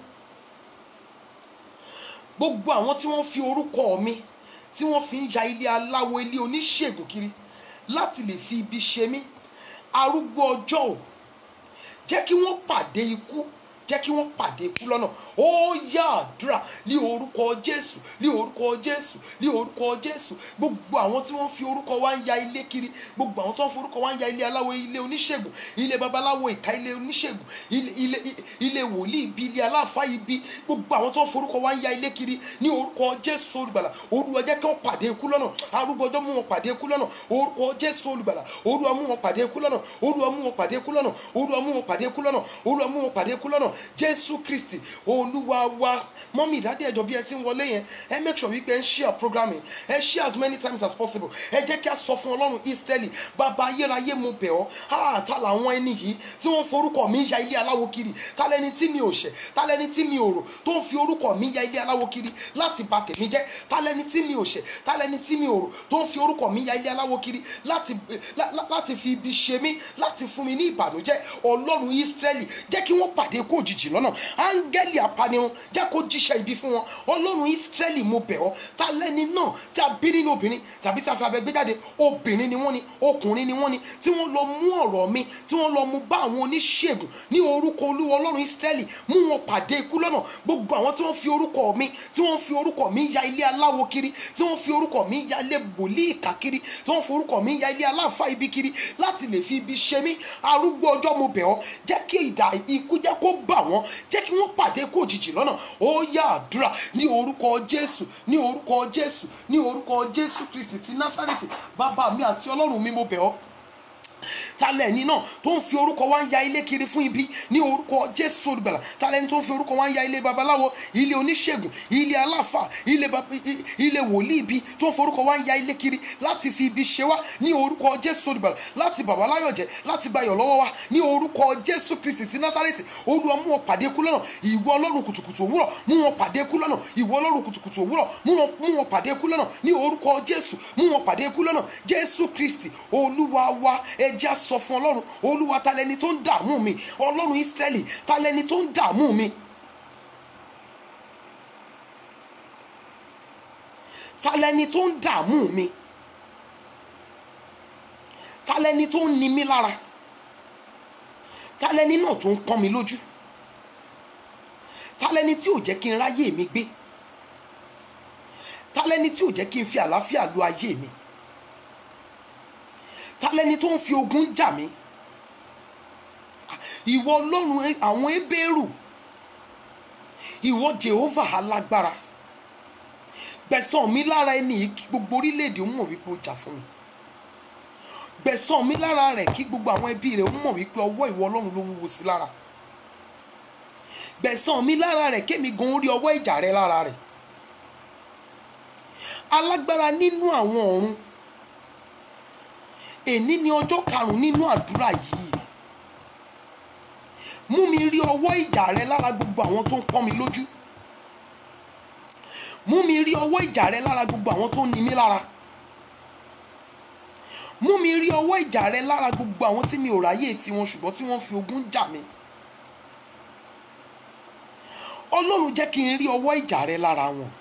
gbogbo àwọn tí wọ́n fi orúkọ mi tí wọ́n fi ń ya ilé aláwo ilé oníṣègùn kiri láti lè fi ibi ṣe mí arúgbó ọjọ́ ò jẹ́ kí wọ́n pàdé ikú jẹ́ kí wọ́n pàdé ikú lọ́nà ó yá àdúrà ní orúkọ jésù ní orúkọ jésù ní orúkọ jésù gbogbo àwọn tí wọ́n fi orúkọ wa ń ya ilé kiri gbogbo àwọn tí wọ́n fi orúkọ wa ń ya ilé aláwo ilé oníṣègùn ilé babaláwo ìka ilé oníṣègùn ilé ilé ilé wòlíì ibi ilé aláàfáà ibi gbogbo àwọn tí wọ́n fi orúkọ wa ń ya ilé kiri ní orúkọ jésù olùgbàlà olúwa jẹ́ kí wọ́n pàdé ikú lọ́nà arúgbó ọjọ́ mú wọn pàdé ikú lọ́nà orúkọ jésù olùgbàlà olúwa mú wọn pàdé ikú lọ́nà olúwa mú wọn pàdé ikú lọ́nà olúwa mú wọn pàdé ikú lọ́nà olúwa mú wọn pàdé ikú lọ́nà jésù kristi olúwa wa mọ́mí ìdádé ẹ̀jọ̀ bí ẹ ti ń wọlé yẹn ẹ make sure wípé ẹ ń share program yẹn ẹ share as many times as possible ẹ jẹ́ kí a sọ fún ọlọ́run israeli bàbá ayérayé mo bẹ̀ ọ́ ah ta làwọn ẹni yìí tí wọ́n forúkọ mi ya ilé aláwo kiri ta lẹni tí mi ò ṣẹ̀ ta lẹni tí mi ò rò tó ń fi orúkọ mi ya ilé aláwo kiri láti bà tèmi jẹ́ ta lẹni tí mi ò ṣẹ̀ ta lẹni tí mi ò rò tó ń fi orúkọ mi ya ilé aláwo kiri láti lá- lá- láti fi ibi ṣe mí láti fún mi ní ìbànújẹ́ ọlọ́run israeli jẹ́ kí wọ́n pàdé kó òjijì lọ́nà áńgẹ́lì apanirun jẹ́ kó jíṣẹ́ ibi fún wọn ọlọ́run israeli mo bẹ̀ ọ́ ta lẹ́ni náà tí a bí nínú obìnrin tàbí tí a fi abẹ gbé jáde obìnrin ni wọ́n ni ọkùnrin ni wọ́n ni tí wọ́n lọ mú ọ̀rọ̀ mi tí wọ́n lọ mú bá àwọn oníṣègùn ní orúkọ olúwa ọlọ́run israeli mú wọn pàdé ikú lọ́nà gbogbo àwọn tí wọ́n fi orúkọ mi tí wọ́n fi orúkọ mi ya ilé aláwo kiri tí wọ́n fi orúkọ mi ya ilé wòlíì ìkà kiri tí wọ́n fi orúkọ mi ya ilé aláàfáà ibi kiri láti lè fi ibi ṣe mí arúgbó ọjọ́ mo bẹ̀ ọ́ jẹ́ kí ìdà ikú jẹ́ kó bà wọ́n jẹ́ kí wọ́n pàdé kó òjijì lọ́nà ó yá àdúrà ní orúkọ jésù ní orúkọ jésù ní orúkọ jésù kristi ti násàrètì bàbá mi àti ọlọ́run mi mo bẹ̀ ọ́ talẹ́ni náà tó ń fi orúkọ wa ń ya ilé kiri fún ibi ní orúkọ jésù olùgbàlà talẹ́ni tó ń fi orúkọ wa ń ya ilé babaláwo ilé oníṣègùn ilé aláfà ilé bab- i- i- ilé wòlíì ibi tó ń fi orúkọ wa ń ya ilé kiri láti fi ibi ṣe wá ní orúkọ jésù olùgbàlà láti bàbá láyọ̀jẹ́ láti gbayọ̀ lọ́wọ́ wa ní orúkọ jésù kristi ti násárẹ́tì olúwa mú wọn pàdé kú lọ́nà ìwọ ọlọ́run kùtùkùtù òwúrọ̀ mú wọn pàdé kú lọ́nà ìwọ ọlọ́run kùtùkùtù òwúrọ̀ mú wọn mú wọn pàdé kú lọ́nà ní orúkọ jésù mú wọn pàdé kú lọ́nà jésù kristi olúwa wa ẹja sọ fún ọlọ́run olúwa ta lẹni tó ń dààmú mi ọlọ́run ísírẹ́lì ta lẹni tó ń dààmú mi. ta lẹni tó ń dààmú mi ta lẹni tó ń ni mí lára ta lẹni náà tó ń pọ́n mi lójú ta lẹni tí ò jẹ́ kí n ráyè mi gbé ta lẹni tí ò jẹ́ kí n fi àlàáfíà lu ayé mi ta lẹni tó ń fi ogun jà mí ìwọ ọlọ́run àwọn ebéèrú ìwọ jehovah alágbára gbẹ̀san mi lára ẹni yìí kí gbogbo orílẹ̀-èdè mọ̀ wípé ó jà fún mi gbẹ̀san mi lára rẹ̀ kí gbogbo àwọn ẹbí rẹ̀ mọ̀ wípé ọwọ́ ìwọ ọlọ́run ló wúwo sí lára gbẹ̀san mi lára rẹ̀ kémi gan rí ọwọ́ ìjà rẹ̀ lára rẹ̀ alágbára nínú àwọn ọ̀run èní ni ọjọ́ karùn-ún nínú àdúrà yìí mú mi rí ọwọ́ ìjà rẹ lára gbogbo àwọn tó ń pọ́n mi lójú mú mi rí ọwọ́ ìjà rẹ lára gbogbo àwọn tó ń ni mí lára mú mi rí ọwọ́ ìjà rẹ lára gbogbo àwọn tí mi ò ráyè tiwọn ṣùgbọ́n tí wọ́n fi ogun jà mí ọlọ́run jẹ́ kí n rí ọwọ́ ìjà rẹ lára wọn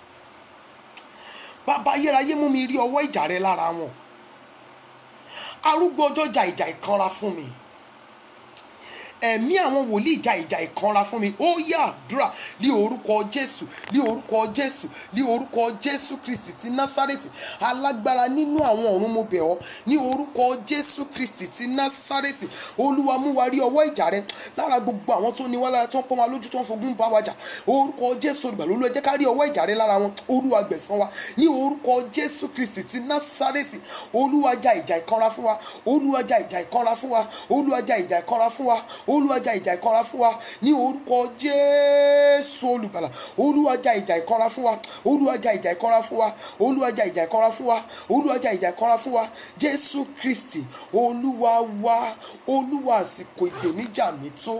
bàbá ayérayé mú mi rí ọwọ́ ìjà rẹ lára wọn arúgbó ọjọ́ jà ìjà ìkanra fún mi ẹ̀mí àwọn wòlíì jà ìjà ìkanra fún mi ó yá àdúrà ní orúkọ jésù ní orúkọ jésù ní orúkọ jésù kristi ti násárẹ́tì alágbára nínú àwọn ọ̀run mo bẹ̀ ọ́ ní orúkọ jésù kristi ti násárẹ́tì olúwa mú wa rí ọwọ́ ìjà rẹ lára gbogbo àwọn tó ní wá lára tó ń pọ́n wa lójú tó ń fogun bá wa jà orúkọ jésù olùgbàlà olúwa jẹ́ ká rí ọwọ́ ìjà rẹ lára wọn olúwa gbẹ̀san wa ní orúkọ jésù kristi ti násárẹ́tì olúwa jà ìjà ìkanra fún wa olúwa jà ìjà ìkanra fún wa olúwa jà ìjà ìkanra fún wa olúwa jà ìjà ìkanra fún wa ní orúkọ jésù olùgbàlà olúwa jà ìjà ìkanra fún wa olúwa jà ìjà ìkanra fún wa olúwa jà ìjà ìkanra fún wa olúwa jà ìjà ìkanra fún wa jésù kristi olúwa wa olúwa àsìkò ìpèníjà mi tó.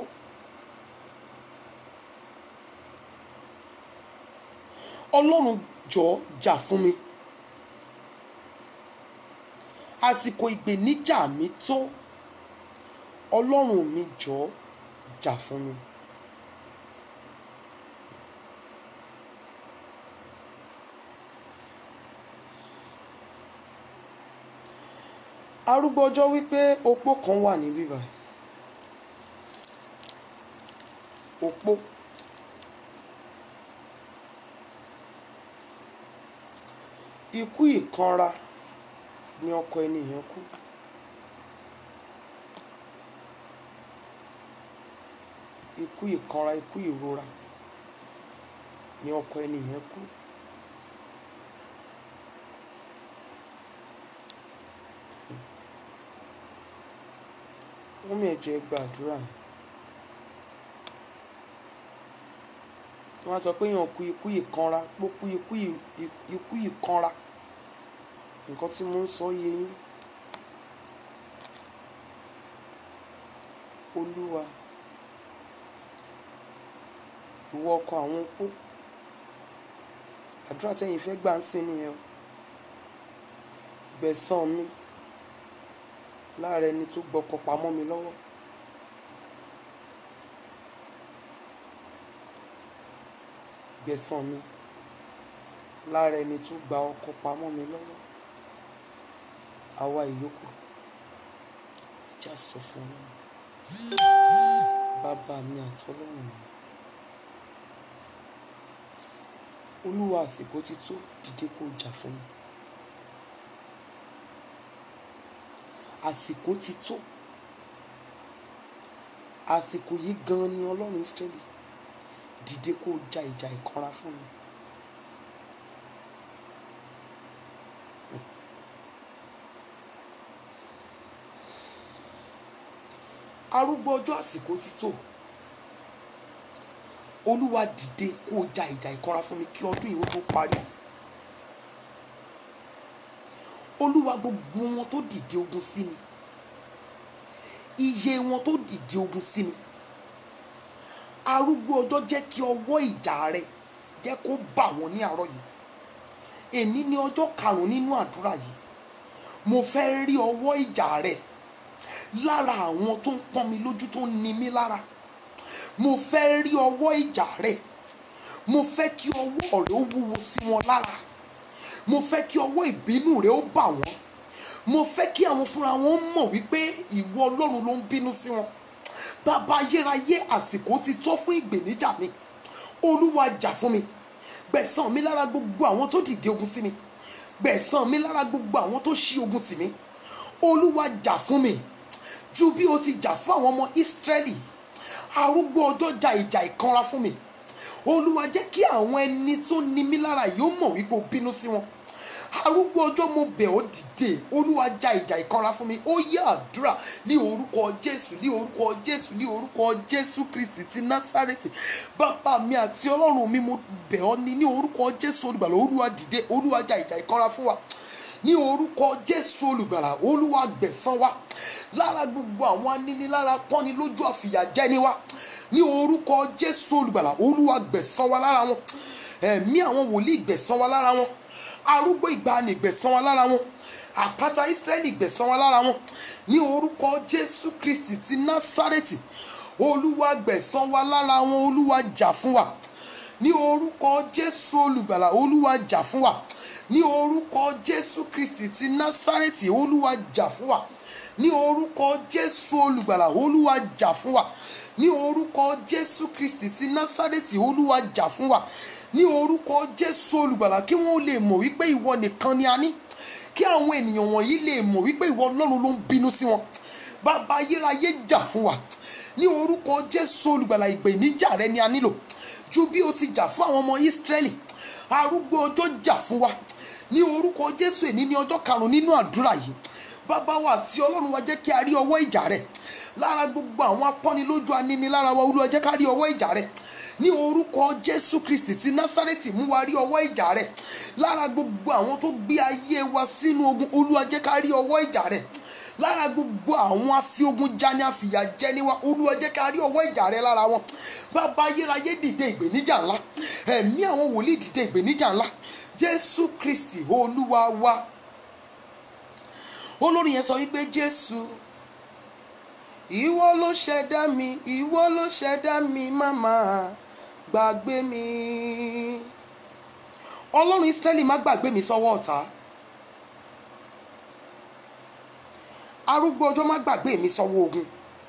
ọlọ́run jọ̀ọ́ jà fún mi àsìkò ìpèníjà mi tó ọlọ́run mi jọ̀ọ́ jà fún mi. arúgbó ọjọ́ wípé opó kan wà ní bíbá opó ikú ìkanra ni ọkọ ẹni yẹn kú. ikú ìkanra ikú ìrora ni ọkọ ẹni yẹn kú. wọ́n mi ẹ̀jọ̀ ẹ gbàdúrà yẹn. wọ́n á sọ pé èèyàn kú ikú ìkanra pó kú ikú ì- ì- ikú ìkanra nǹkan tí mo ń sọ yé yín. olúwa ìwọ ọkọ àwọn opó àdúrà tẹ́yìn fẹ́ gbà ń sìn nìyẹn o gbẹ̀san mi lára ẹni tó gbọ́kọ pamọ́ mi lọ́wọ́ gbẹ̀san mi lára ẹni tó gba ọkọ pamọ́ mi lọ́wọ́ àwa ìyókù já sọ fún mi bàbá mi àtọlọ́run mi olúwa àsìkò ti tó dìde kó jà fún mi àsìkò ti tó àsìkò yìí gan ni ọlọ́run Ísírẹ́lì dìde kó ja ìjà ìkanra fún mi. arúgbó ọjọ́ àsìkò ti tó olúwa dìde kó o ja ìjà ìkanra fún mi kí ọdún yìí ó tó parí olúwa gbogbo wọn tó dìde ogun sí mi iye wọn tó dìde ogun sí mi arúgbó ọjọ́ jẹ́ kí ọwọ́ ìjà rẹ jẹ́ kó bà wọ́n ní àárọ̀ yìí èní ni ọjọ́ karùn-ún nínú àdúrà yìí mo fẹ́ rí ọwọ́ ìjà rẹ lára àwọn tó ń pọ́n mi lójú tó ń ni mí lára mo fẹ́ rí ọwọ́ ìjà rẹ mo fẹ́ kí ọwọ́ rẹ ó wúwo sí wọn lára mo fẹ́ kí ọwọ́ ìbínú rẹ ó bà wọ́n mo fẹ́ kí àwọn fúnra wọn mọ̀ wípé ìwọ ọlọ́run ló ń bínú sí wọn bàbá ayérayé àsìkò ti tó fún ìgbèníjà mi olúwa jà fún mi gbẹ̀san mi lára gbogbo àwọn tó dìde ogun sí mi gbẹ̀san mi lára gbogbo àwọn tó ṣí ogun tì mí olúwa jà fún mi ju bí o ti jà fún àwọn ọmọ ìsírẹ́lì arúgbó ọjọ́ ja ìjà ìkanra fún mi olúwa jẹ́ kí àwọn ẹni tó ní mí lára yìí ó mọ̀ wípé o bínú sí wọn arúgbó ọjọ́ mo bẹ̀ ọ́ dìde olúwa ja ìjà ìkanra fún mi ó yẹ àdúrà ní orúkọ jésù ní orúkọ jésù ní orúkọ jésù kristi ti násárẹ́tì bàbá mi àti ọlọ́run mi mo bẹ̀ ọ́ ní ní orúkọ jésù olùgbàlà olúwa dìde olúwa ja ìjà ìkanra fún wa ní orúkọ jésù olùgbàlà olúwa gbẹ̀san wa lára gbogbo àwọn anínilára tọ́ni lójú àfìyàjẹni wa ní orúkọ jésù olùgbàlà olúwa gbẹ̀san wa lára wọn ẹ̀mí àwọn wòlíì gbẹ̀san wa lára wọn arúgbó ìgbàanì gbẹ̀san wa lára wọn àpáta ìsírẹ́lì gbẹ̀san wa lára wọn ní orúkọ jésù kristi ti násárẹ́tì olúwa gbẹ̀san wa lára wọn olúwa jà fún wa ní orúkọ jésù olùgbàlà olúwa jà fún wa ní orúkọ jésù kristi ti násárẹ́tì olúwa jà fún wa ní orúkọ jésù olùgbàlà olúwa jà fún wa ní orúkọ jésù kristi ti násárẹ́tì olúwa jà fún wa ní orúkọ jésù olùgbàlà kí wọ́n lè mọ̀ wípé ìwọ nìkan ni a ní kí àwọn ènìyàn wọ̀nyí lè mọ̀ wípé ìwọ ọlọ́run ló ń bínú sí wọn bàbá ayérayé jà fún wa ní orúkọ jésù olùgbàlà ìgbèníjà rẹ ni a nílò ju bí o ti jà fún àwọn ọmọ ìsírẹ́lì arúgbó ọjọ́ jà fún wa ní orúkọ jésù èní ní ọjọ́ karùn-ún nínú àdúrà yìí bàbá wa àti ọlọ́run wa jẹ́ kí a rí ọwọ́ ìjà rẹ̀ lára gbogbo àwọn apọ́nilójú aninilára wa olúwa jẹ́ ká rí ọwọ́ ìjà rẹ̀ ní orúkọ jésù kristi ti násárẹ́tì mú wa rí ọwọ́ ìjà rẹ̀ lára gbogbo àwọn tó gbé ayé wa sínú ogun olúwa jẹ́ ká rí ọwọ́ ìjà rẹ̀ lára gbogbo àwọn afiogun jani àfìyàjẹni wa olúwa jẹ́ ká rí ọwọ́ ìjà rẹ̀ lára wọn bàbá ayérayé dìde ìgbèníjà ńlá ẹ̀mí àwọn wòlíì dìde ìgbèníjà ńlá jésù kristi olúwa wa olórin yẹn sọ wípé jésù ìwọ ló ṣẹ̀dá mi ìwọ ló ṣẹ̀dá mi máma gbàgbé mi ọlọ́run ísírẹ́lì má gbàgbé mi sọ́wọ́ ọ̀tá arúgbó ọjọ́ má gbàgbé mi sọ́wọ́ ogun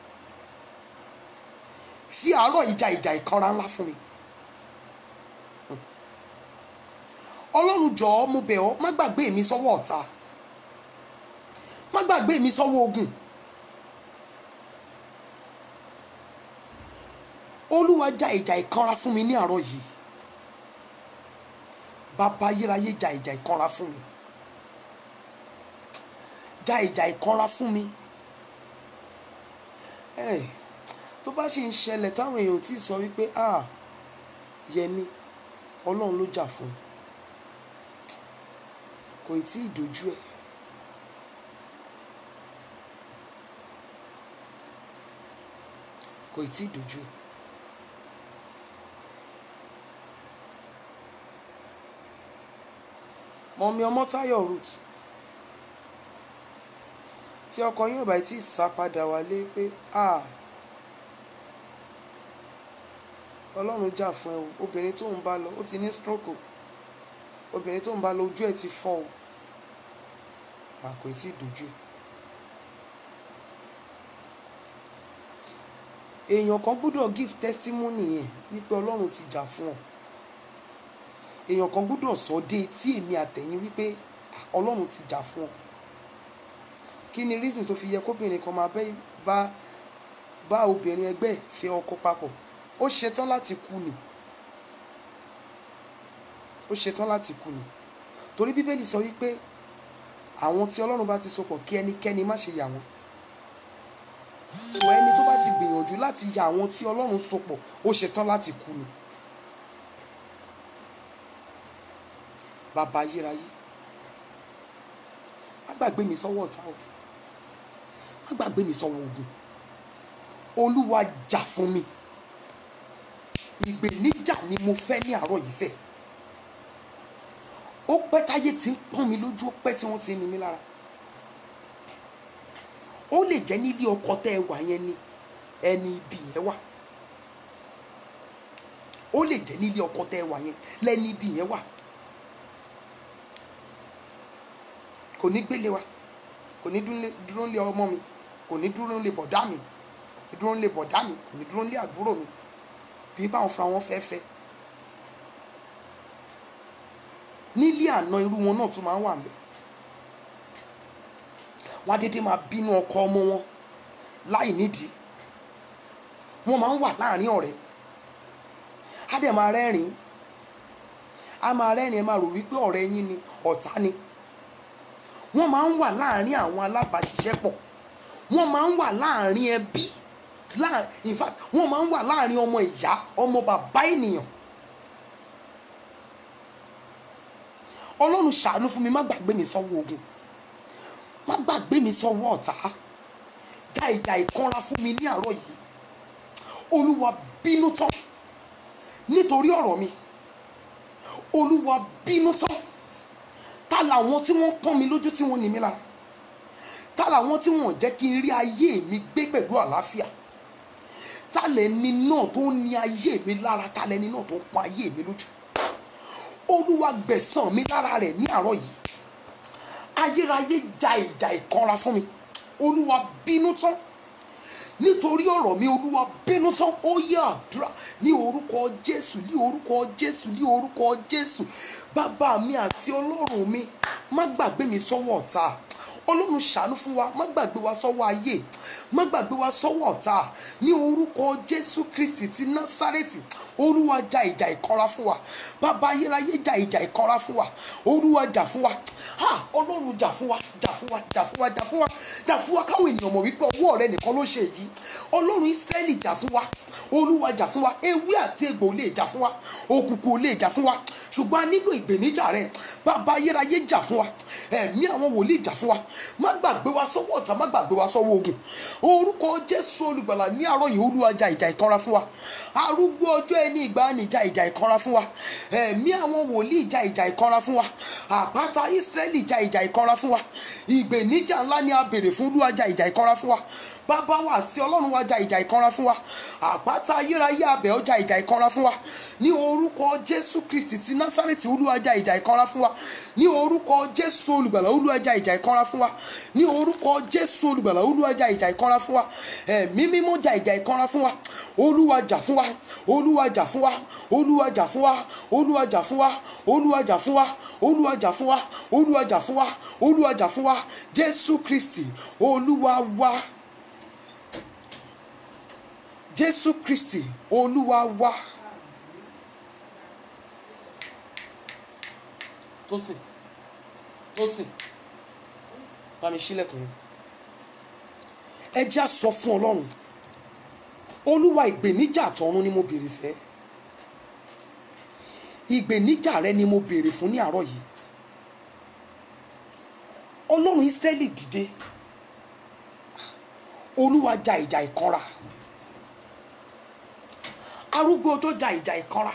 fi àárọ̀ ìjà ìjà ìkanra ńlá fún mi ọlọ́run jọ̀ọ́ mo bẹ̀ ọ́ má gbàgbé mi sọ́wọ́ ọ̀tá má gbàgbé mi sọ́wọ́ ogun olúwa ja ìjà ìkanra fún mi ní àárọ̀ yìí bàbá ayérayé ja ìjà ìkanra fún mi ja ìjà ìkanra fún mi ẹ tó bá ṣe ń ṣẹlẹ̀ táwọn èèyàn ò tí ì sọ wípé ah yẹmi ọlọ́run ló jà fún un kò tí ì dojú ẹ̀ kò tí ì dojú ẹ̀. mọ̀mí ọmọ́táyọ̀ root tí ọkọ yín ò bá tí ì sá padà wálé pé a ọlọ́run jà fún ẹ o obìnrin tó ń bá lọ ó ti ní stroke o obìnrin tó ń bá lọ ojú ẹ̀ ti fọ́ o a kò tí ì dojú ẹ̀. èèyàn kan gbọ́dọ̀ give testimony yẹn wípé ọlọ́run ti jà fún ọ èèyàn kan gbọ́dọ̀ sọ dé etí èmi àtẹ̀yìn wípé ọlọ́run ti jà fún ọ kí ni reason tó fi yẹ kóbìnrin kan máa bẹ́ bá bá obìnrin ẹgbẹ́ fẹ́ ọkọ papọ̀ ó ṣetán láti kú ni ó ṣetán láti kú ni torí bíbélì sọ wípé àwọn tí ọlọ́run bá ti so pọ̀ kí ẹnikẹ́ni má ṣe yà wọ́n so ẹni tó bá láti gbìyànjú láti ya àwọn tí ọlọ́run so pọ̀ ó ṣetán láti kú ni. bàbá ayérayé má gbàgbé mi sọ́wọ́ ọ̀tá o má gbàgbé mi sọ́wọ́ ogun olúwa jà fún mi ìgbèníjà ni mo fẹ́ ní àárọ̀ yìí sẹ́ẹ̀ ó pẹ́ táyé tí ń pọ́n mi lójú ó pẹ́ tí wọ́n ti ń ni mí lára ó lè jẹ́ nílé ọkọ tẹ́ ẹ wà yẹn ni ẹni ibi yẹn wà ó lè jẹ́ nílé ọkọ tẹ́ ẹ wà yẹn lẹ́ni ibi yẹn wà kò ní gbélé wa kò ní dúnlé- dúró nílé ọmọ mi kò ní dúró nílé bọ̀dá mi kò ní dúró nílé bọ̀dá mi kò ní dúró nílé àbúrò mi bí báwọn fúnra wọn fẹ́ fẹ́ nílé àná irú wọn náà tún máa ń wà ńbẹ̀ wọn á dédé máa bínú ọkọ ọmọ wọn láì nídìí wọn máa ń wà láàrin ọ̀rẹ́ á dẹ̀ máa rẹ́rìn á máa rẹ́rìn ẹ máa rò wípé ọ̀rẹ́ yín ni ọ̀tá ni wọ́n máa ń wà láàrin àwọn alábàáṣiṣẹ́pọ̀ wọ́n máa ń wà láàrin ẹbí láà- in fact wọ́n máa ń wà láàrin ọmọ ìyá ọmọ bàbá ènìyàn ọlọ́run ṣàánú fún mi má gbàgbé mi sọ́wọ́ ogun má gbàgbé mi sọ́wọ́ ọ̀tá já ìjà ìkanra fún mi ní àárọ̀ yìí olúwa bínú tán nítorí ọ̀rọ̀ mi olúwa bínú tán ta làwọn tí wọ́n pọ́n mi lójú tí wọ́n ní mi lára ta làwọn tí wọ́n jẹ́ kí n rí ayé mi gbé pẹ̀lú àlàáfíà ta lẹni náà tó ń ní ayé mi lára ta lẹni náà tó ń pọ́n ayé mi lójú olúwa gbẹ̀san mi lára rẹ̀ ní àárọ̀ yìí ayérayé ja ìjà ìkanra fún mi olúwa bínú tán nítorí ọ̀rọ̀ mi olúwa bínú tán ó yẹ àdúrà ní orúkọ jésù ní orúkọ jésù ní orúkọ jésù bàbá mi àti ọlọ́run mi má gbàgbé mi sọ́wọ́ ọ̀tá ọlọ́run ṣàánú fún wa má gbàgbé wa sọ́wọ́ ayé má gbàgbé wa sọ́wọ́ ọ̀tá ní orúkọ jésù kristi ti násárẹ́tì olúwa ja ìjà ìkanra fún wa bàbá ayérayé ja ìjà ìkanra fún wa olúwa jà fún wa ha ọlọ́run jà fún wa jà fún wa jà fún wa jà fún wa jà fún wa káwọn ènìyàn mọ̀ wípé ọwọ́ rẹ nìkan ló ṣe èyí ọlọ́run ísírẹ́lì jà fún wa olúwa jà fún wa ewé àti egbò lè jà fún wa òkùnkùn lè jà fún wa ṣùgbọ́n a nílò ìgbèníjà rẹ bàbá ayérayé jà fún wa ẹ̀mí àwọn wòlíì jà fún wa má gbàgbé wa sọ́wọ́ ọ̀tá má gbàgbé wa sọ́wọ́ ogun orúkọ jésù olùgbàlà ní àárọ̀ yìí olúwa jà ìjà ìkanra fún wa arúgbó ọjọ́ ẹni ìgbàanì jà ìjà ìkanra fún wa ẹ̀mí àwọn wòlíì jà ìjà ìkanra fún wa àpáta ísírẹ́lì jà ìjà ìkanra fún wa ìgbèníjà ńlá ni a béèrè fún olúwa jà ìjà ìkanra fún wa bàbá wa àti ọlọ́run wa jà ìjà ìkanra fún wa àpáta ayérayé abẹ́ ọ jà ìjà ìkanra fún wa ní orúkọ jésù kristi ti násárẹ́tì olúwa jà ìjà ìkanra fún wa ní orúkọ jésù olùgbàlà olúwa jà ìjà ìkanra fún wa ní orúkọ jésù olùgbàlà olúwa jà ìjà ìkanra fún wa ẹ̀mí mímọ́ jà ìjà ìkanra fún wa olúwa jà fún wa olúwa jà fún wa olúwa jà fún wa olúwa jà fún wa olúwa jà fún wa olúwa jà fún wa olúwa jà fún wa olúwa jà fún wa jésù kristi olúwa wa jésù kristi olúwa wa. tó sìn tó sìn bá mi sílẹ̀kùn yẹn ẹ já sọ fún ọlọ́run olúwa ìgbèníjà tọ̀run ni mo béèrè fẹ́ ìgbèníjà rẹ ni mo béèrè fún ní àárọ̀ yìí ọlọ́run ísírẹ́lì dìde olúwa ja ìjà ìkanra arúgbó tó ja ìjà ìkanra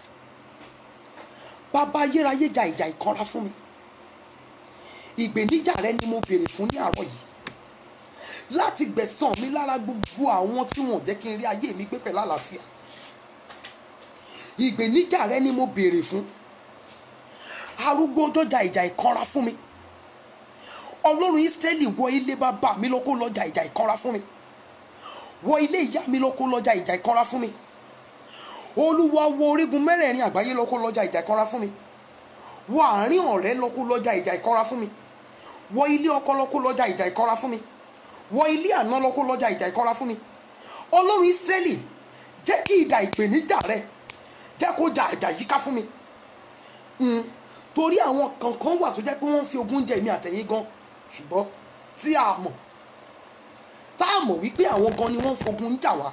bàbá ayérayé ja ìjà ìkanra fún mi ìgbèníjà rẹ ni mo béèrè fún ní àárọ̀ yìí láti gbẹ̀san mi lára gbogbo àwọn tí wọn ò jẹ́ kí n rí ayé mi gbé pẹ̀lú àlàáfíà ìgbèníjà rẹ ni mo béèrè fún arúgbó tó ja ìjà ìkanra fún mi ọlọ́run ísírẹ́lì wọ ilé bàbá mi lọ kó lọ ja ìjà ìkanra fún mi wọ ilé ìyá mi lọ kó lọ ja ìjà ìkanra fún mi olúwa wo orígun mẹ́rẹ̀ẹ̀rin àgbáyé lọ kó lọ ja ìjà ìkanra fún mi wọ àárín ọ̀rẹ́ lọ kó lọ ja ìjà ìkanra fún mi wọ ilé ọkọ lọ kó lọ ja ìjà ìkanra fún mi wọ ilé àná lọ kó lọ ja ìjà ìkanra fún mi ọlọ́run ísírẹ́lì jẹ́ kí ìdà ìpèníjà rẹ jẹ́ kó ja ìjà yíká fún mi Mm, torí àwọn kankan wà tó jẹ́ pé wọ́n ń fi ogún jẹ èmi àtẹ̀yìn gan ṣùgbọ́n tí a mọ̀ tá a mọ̀ wípé àwọn gan ni wọ́n fogun ń jà wá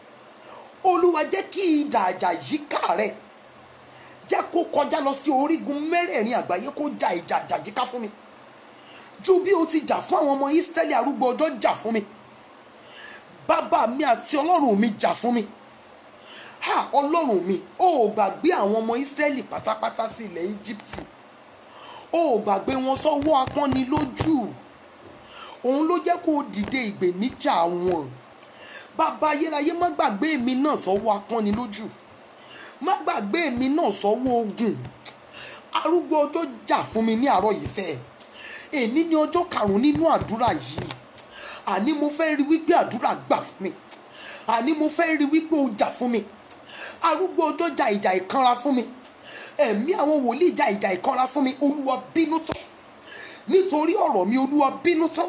olúwa jẹ́ kí idà àjà yíká rẹ̀ jẹ́ kó kọjá lọ sí orígun mẹ́rẹ̀ẹ̀rin àgbáyé kó ja ìjà àjà yíká fún mi ju bí o ti jà fún àwọn ọmọ Ísírẹ́lì arúgbó ọjọ́ jà fún mi bàbá mi àti ọlọ́run mi jà fún mi ha ọlọ́run mi ó ò gbàgbé àwọn ọmọ Ísírẹ́lì pátápátá sí ilẹ̀ Íjíbítì ó ò gbàgbé wọn sọ́wọ́ apọ́nilójú òun ló jẹ́ kó o dìde ìgbèníjà wọn bàbá ayérayé má gbàgbé mi náà sọ́wọ́ apọ́nilójú má gbàgbé mi náà sọ́wọ́ ogun arúgbó ọjọ́ jà fún mi ní àárọ̀ yìí fẹ́ èní ní ọjọ́ karùn-ún nínú àdúrà yìí àní mo fẹ́ rí wípé àdúrà gbà fún mi àní mo fẹ́ rí wípé o jà fún mi arúgbó ọjọ́ jà ìjà ìkanra fún mi ẹ̀mí àwọn wòlíì jà ìjà ìkanra fún mi olúwa bínú tán nítorí ọ̀rọ̀ mi olúwa bínú tán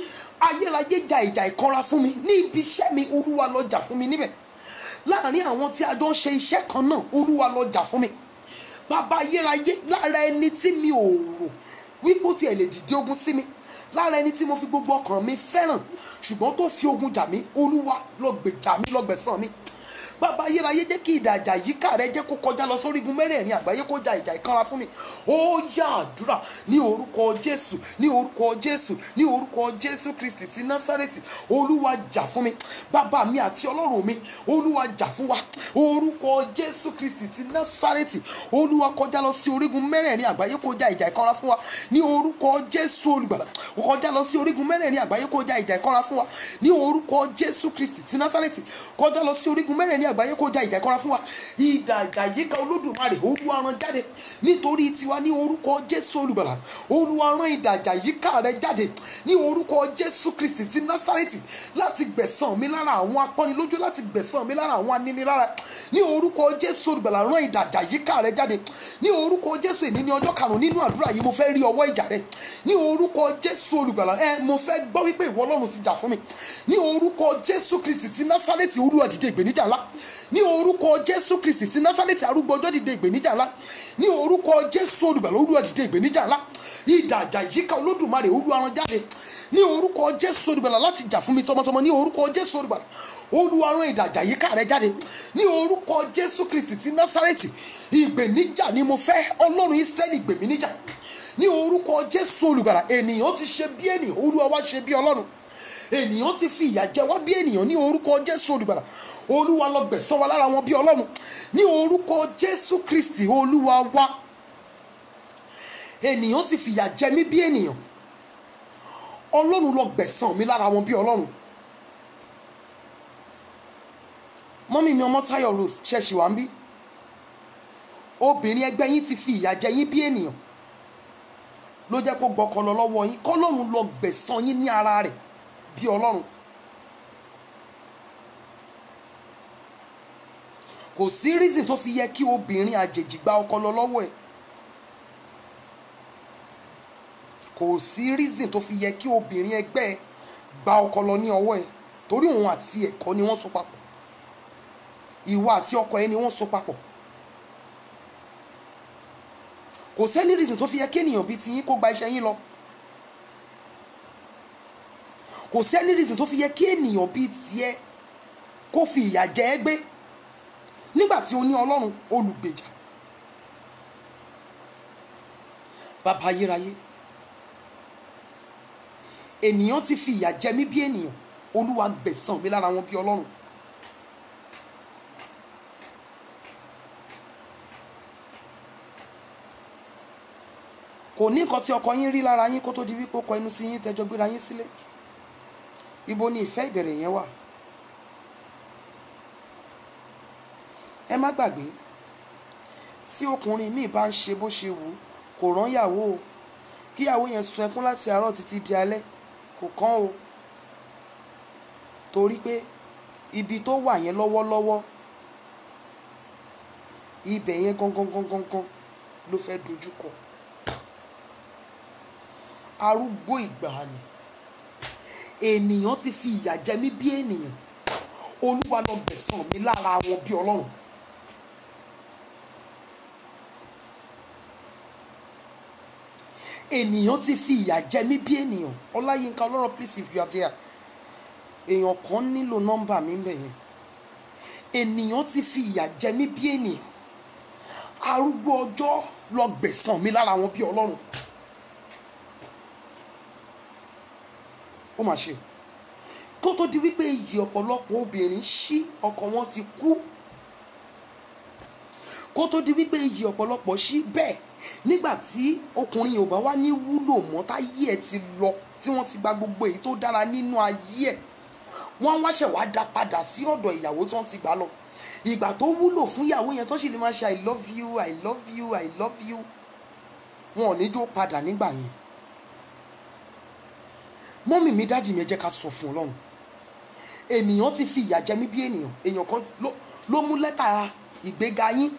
ayérayé jà ìjà ìkanra fún mi ní ibi iṣẹ́ mi olúwa lọ jà fún mi níbẹ̀ láàrin àwọn tí a jọ ń ṣe iṣẹ́ kan náà olúwa lọ jà fún mi bàbá ayérayé lára ẹni tí mi ò rò wípé ó tiẹ̀ lè dìde ogun sí mi lára ẹni tí mo fi gbogbo ọkàn mi fẹ́ràn ṣùgbọ́n tó fi ogun jà mí olúwa lọ gbèjà mí lọ gbẹ̀san mi bàbá ayérayé jẹ́ kí ìdàjà yíká rẹ jẹ́ kó kọjá lọ sórígun mẹ́rẹ̀ẹ̀rin àgbáyé kó ja ìjà ìkanra fún mi ó yá àdúrà ní orúkọ jésù ní orúkọ jésù ní orúkọ jésù kristi ti násárẹ́tì olúwa jà fún mi bàbá mi àti ọlọ́run mi olúwa jà fún wa orúkọ jésù kristi ti násárẹ́tì olúwa kọjá lọ sí orígun mẹ́rẹ̀ẹ̀rin àgbáyé kó ja ìjà ìkanra fún wa ní orúkọ jésù olùgbàlà kọjá lọ sí orígun mẹ́rẹ̀ẹ̀rin àgbáyé kó ja ìjà ìkanra fún wa ní orúkọ jésù kristi ti násárẹ́tì kọjá lọ sí orígun mẹ́rẹ̀ẹ̀rin àgbáyé kó ja ìjà ìkanra fún wa ìdà ìjà yíká olódùmarè olúwa rán jáde nítorí tiwa ní orúkọ jésù olùgbàlà olúwa rán ìdà ìjà yíká rẹ jáde ní orúkọ jésù kristi ti násárẹ́tì láti gbẹ̀san mi lára àwọn apọ́nilójú láti gbẹ̀san mi lára àwọn aninilára ní orúkọ jésù olùgbàlà rán ìdà ìjà yíká rẹ jáde ní orúkọ jésù èní ní ọjọ́ karùn-ún nínú àdúrà yìí mo fẹ́ rí ọwọ́ ìjà rẹ ní orúkọ jésù olùgbàlà ẹ mo fẹ́ gbọ́ wípé ìwọ ọlọ́run sì jà fún mi ní orúkọ jésù kristi ti násárẹ́tì olúwa dìde ìgbèníjà ńlá ní orúkọ jésù kristi ti násárẹ́tì arúgbó ọjọ́ dìde ìgbèníjà ńlá ní orúkọ jésù olùgbàlà olúwa dìde ìgbèníjà ńlá ìdàjà yíká olódùmarè olúwa rán jáde ní orúkọ jésù olùgbàlà láti jà fún mi tọmọtọmọ ní orúkọ jésù olùgbàlà olúwa rán ìdàjà yíká rẹ jáde ní orúkọ jésù kristi ti násárẹ́tì ìgbèníjà ni mo fẹ́ ọlọ́run ísírẹ́lì gbèmí níjà ní orúkọ jésù olùgbàlà ènìyàn ti ṣe bí ènìyàn olúwa wá ṣe bí ọlọ́run ènìyàn ti fi ìyà jẹ wá bí ènìyàn ní orúkọ jésù olùgbàlà olúwa lọ gbẹ̀san wa lára wọn bí ọlọ́run ní orúkọ jésù kristi olúwa wá ènìyàn ti fìyà jẹ mí bí ènìyàn ọlọ́run lọ gbẹ̀san mi lára wọn bí ọlọ́run mọ́mí mi ọmọ táyọ̀ ruth ṣẹ̀ṣì wá ń bí obìnrin ẹgbẹ́ yín ti fi ìyà jẹ yín bí ènìyàn ló jẹ́ kó gbọ́kọ lọ lọ́wọ́ yín kọ́lọ́run lọ gbẹ̀san yín ní ara rẹ̀ bí ọlọ́run kò sí reason tó fi yẹ kí obìnrin àjèjì gba ọkọ lọ lọ́wọ́ ẹ̀ kò sí reason tó fi yẹ kí obìnrin ẹgbẹ́ ẹ gba ọkọ lọ ní ọwọ́ ẹ̀ torí òun àti ẹ̀kọ́ ni wọ́n so papọ̀ ìwọ àti ọkọ ẹ ni wọ́n so papọ̀ kò sẹ́ni reason tó fi yẹ kí ènìyàn bíi tiyín kó gba iṣẹ́ yín lọ kò sẹ́ni reason tó fi yẹ kí ènìyàn bíi tiẹ̀ kó fi ìyà jẹ ẹ́ gbé nígbà tí o ní ọlọ́run olùgbèjà bàbá ayérayé ènìyàn ti fi ìyà jẹ mí bí ènìyàn olúwa gbẹ̀san mi lára wọn bí ọlọ́run kò ní nǹkan tí ọkọ yín rí lára yín kó tó di wípé ó kọ inú sí yín tẹjọ gbéra yín sílé ibo ni ìfẹ́ ìbẹ̀rẹ̀ yẹn wà ẹ má gbàgbé tí ọkùnrin míì bá ń ṣe bó ṣe wù ú kò rán yàwó o kíyàwó yẹn sun ẹkún láti àárọ̀ títí di alẹ́ kò kán o torí pé ibi tó wà yẹn lọ́wọ́lọ́wọ́ ibẹ̀ yẹn gangan gangan gan ló fẹ́ dojú kọ arúgbó ìgbàanì ènìyàn ti fi ìyà jẹ mí bí ènìyàn olúwa lọ gbẹ̀san mi lára wọn bí ọlọ́run ènìyàn ti fi ìyà jẹ mí bí ènìyàn ọláyínká ọlọ́rọ̀ please if you are there èèyàn kan nílò nọ́mbà mi ń bẹ̀ yẹn ènìyàn ti fi ìyà jẹ mí bí ènìyàn arúgbó ọjọ́ lọ gbẹ̀san mi lára wọn bí ọlọ́run ó mà ṣe kó tó di wípé iyì ọ̀pọ̀lọpọ̀ obìnrin ṣí ọkọ wọn ti kú kó tó di wípé iyì ọ̀pọ̀lọpọ̀ ṣí bẹ́ẹ̀ nígbà tí ọkùnrin ò bá wá ní wúlò mọ́ táyé ẹ̀ ti lọ tí wọ́n ti gba gbogbo èyí tó dára nínú ayé ẹ̀ wọ́n wá ṣẹ̀ wá dá padà sí ọ̀dọ̀ ìyàwó tí wọ́n ti gbà lọ ìgbà tó wúlò fún ìyàwó yẹn tó sì lè máa ṣe i love you i love you i love you wọn ò ní jó padà nígbà yẹn mọ́mì mi dájì mi ẹ jẹ́ ká sọ fún ọlọ́run ènìyàn ti fi ìyà jẹ mí bí ènìyàn èèyàn kan ló- ló mú lẹ́tà ìgbéga yín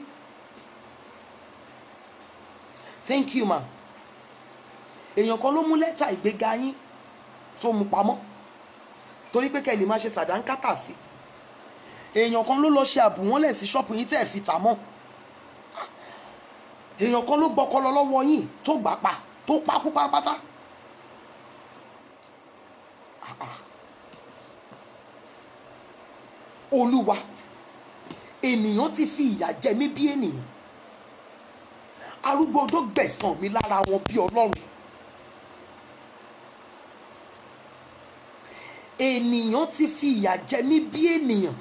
thank you ma èèyàn kan ló mú lẹ́tà ìgbéga yín tó mú pamọ́ torí pé kẹ́ ẹ lè máa ṣe sàdánkátà sí èèyàn kan ló lọ ṣe àbùwọ́nlẹ̀ sí ṣọ́ọ̀pù yín tẹ́ ẹ̀ fi tà mọ́ èèyàn kan ló gbọ́kọ́ lọ lọ́wọ́ yín tó gbà pa tó pa kú pátápátá Ah, ah. olúwa ènìyàn ti fi ìyà jẹ mí bí ènìyàn arúgbó ọjọ́ gbẹ̀san mi lára wọn bí ọlọ́run ènìyàn ti fi ìyà jẹ mí bí ènìyàn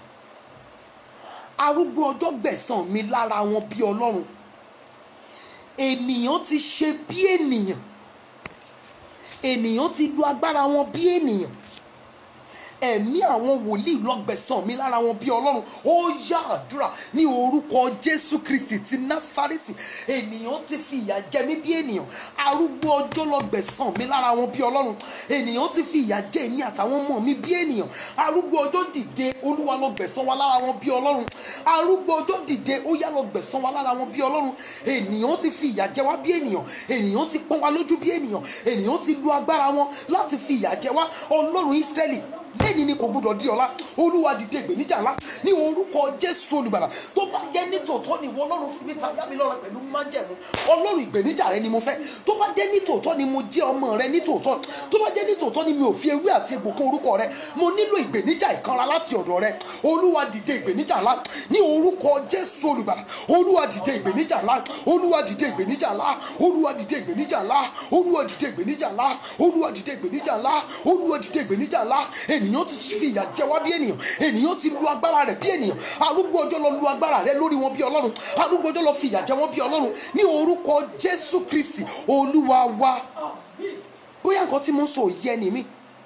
arúgbó ọjọ́ gbẹ̀san mi lára wọn bí ọlọ́run ènìyàn ti ṣe bí ènìyàn ènìyàn ti lu agbára wọn bí ènìyàn ẹ̀mí àwọn wòlíì lọ́gbẹ̀sán mi lára wọn bí ọlọ́run ó yá àdúrà ní orúkọ jésù kristi ti násárẹ́tì ènìyàn ti fi ìyà jẹ mí bí ènìyàn arúgbó ọjọ́ lọ́gbẹ̀sán mi lára wọn bí ọlọ́run ènìyàn ti fi ìyà jẹ èmi àtàwọn ọmọ mi bí ènìyàn arúgbó ọjọ́ dìde olúwa lọ́gbẹ̀sán wa lára wọn bí ọlọ́run arúgbó ọjọ́ dìde ó yá lọ́gbẹ̀sán wa lára wọn bí ọlọ́run ènìyàn ti fi ìyà jẹ wá bí ènìyàn ènìyàn ti pọ́n wa lójú bí ènìyàn ènìyàn ti lu agbára wọn láti fi ìyà jẹ wá ọlọ́run ísírẹ́lì lẹ́yìn ni kò gbọdọ̀ di ọ̀la olúwa dìde ìgbèníjà ńlá ní orúkọ jésù olùgbàlà tó bá jẹ́ nítòótọ́ ni ìwọ ọlọ́run fi mí ta yá mi lọ́rọ̀ pẹ̀lú májẹ̀mú ọlọ́run ìgbèníjà rẹ ni mo fẹ́ tó bá jẹ́ nítòótọ́ ni mo jẹ́ ọmọ rẹ nítòótọ́ tó bá jẹ́ nítòótọ́ ni mi ò fi ewé àti egbò kún orúkọ rẹ mo nílò ìgbèníjà ìkanra láti ọ̀dọ̀ rẹ olúwa dìde ìgbèníjà ńlá ní orúkọ jésù olùgbàlà olúwa dìde ìgbèníjà ńlá olúwa dìde ìgbèníjà ńlá olúwa dìde ìgbèníjà ńlá olúwa dìde ìgbèníjà ńlá olúwa dìde ìgbèníjà ńlá olúwa dìde ìgbèníjà ńlá ènìyàn ti fi ìyà jẹ wá bí ènìyàn ènìyàn ti lu agbára rẹ bí ènìyàn arúgbó ọjọ́ lọ lu agbára rẹ lórí wọn bí ọlọ́run arúgbó ọjọ́ lọ fi ìyà jẹ wọn bí ọlọ́run ní orúkọ jésù kristi olúwa wa bóyá nǹkan tí mo ń sọ òye ẹni mi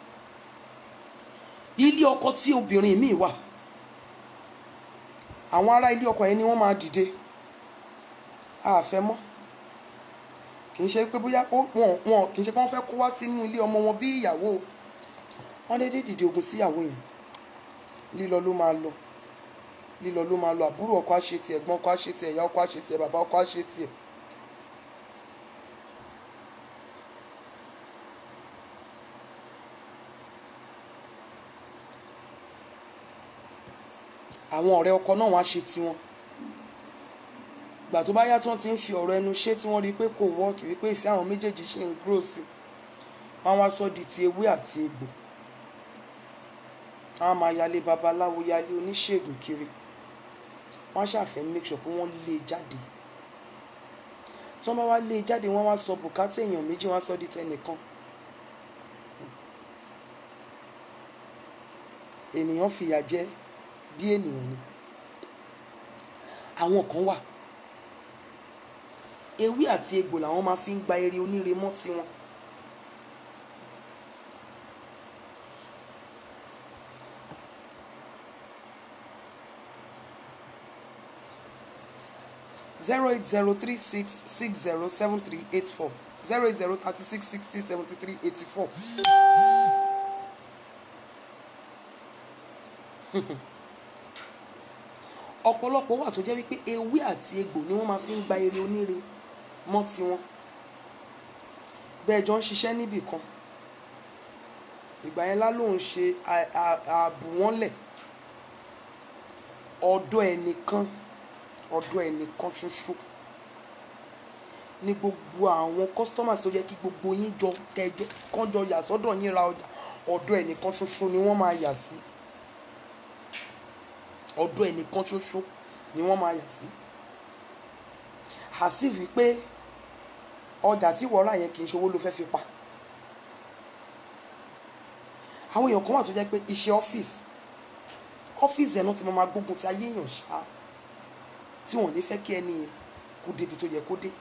ilé ọkọ tí obìnrin mi wà àwọn ará ilé ọkọ yẹn ni wọ́n máa dìde àfẹ́ mọ́ kì í ṣe pé bóyá ó- wọn wọn kì í ṣe pé wọ́n fẹ́ kó wá sínú ilé ọmọ wọn bí ìyàwó o wọ́n dédé dìde ogun síyàwó yẹn lílọ ló máa lọ lílọ ló máa lọ àbúrò ọkọ á ṣe tiẹ̀ ẹ̀gbọ́n ọkọ á ṣe tiẹ̀ ìyá ọkọ á ṣe tiẹ̀ bàbá ọkọ á ṣe tiẹ̀. àwọn ọ̀rẹ́ ọkọ náà wọ́n á ṣe tiwọn gbà tó bá yá tí wọ́n ti ń fi ọ̀rọ̀ ẹnu ṣe tí wọ́n rí i pé kò wọ́ọ̀kì wípé ìfẹ́ àwọn méjèèjì ṣì ń grow sí i wọ́n á wá sọ di ti ewé àti egbò wọ́n á máa yálé babaláwo yálé oníṣègùn kiri wọ́n á ṣàfẹ́ make sure pé wọ́n lé e jáde tí wọ́n bá wá lé e jáde wọ́n wá sọ bùkátà èèyàn méjì wọ́n á sọ di tẹnìkan ènìyàn fìyà jẹ bí ènìyàn ni àwọn kan wà ewé àti egbò làwọn máa fi ń gba eré oníre mọ́ tiwọn zero eight zero three six six zero seven three eight four zero eight zero thirty six sixty seventy three eighty four. ọ̀pọ̀lọpọ̀ wà tó jẹ́ wípé ewé àti egbò ni wọ́n máa fi ń gba eré oníre mọ́ tiwọn bẹ́ẹ̀ jọ ń ṣiṣẹ́ níbì kan ìgbà yẹn lá lòun ṣe à- à- àbùwọ́nlẹ̀ ọ̀dọ̀ ẹnìkan ọ̀dọ̀ ẹnìkan ṣoṣo ní gbogbo àwọn customers tó jẹ́ kí gbogbo yín jọ kẹjọ kán jọ yà sọ́dọ̀ yín ra ọjà ọ̀dọ̀ ẹnìkan ṣoṣo ni wọ́n máa yà sí ọ̀dọ̀ ẹnìkan ṣoṣo ni wọ́n máa yà sí àsì wípé ọjà tí wọ́n rà yẹn kì í ṣowó ló fẹ́ fi pa àwọn èèyàn kan wà tó jẹ́ pé iṣẹ́ ọ́fíìsì ọ́fíìsì ẹ̀ náà ti máa máa gbógun ti ayé èèyàn ṣáá tí wọ́n ní fẹ́ kí ẹni yẹn kó débi tó yẹ kó dé.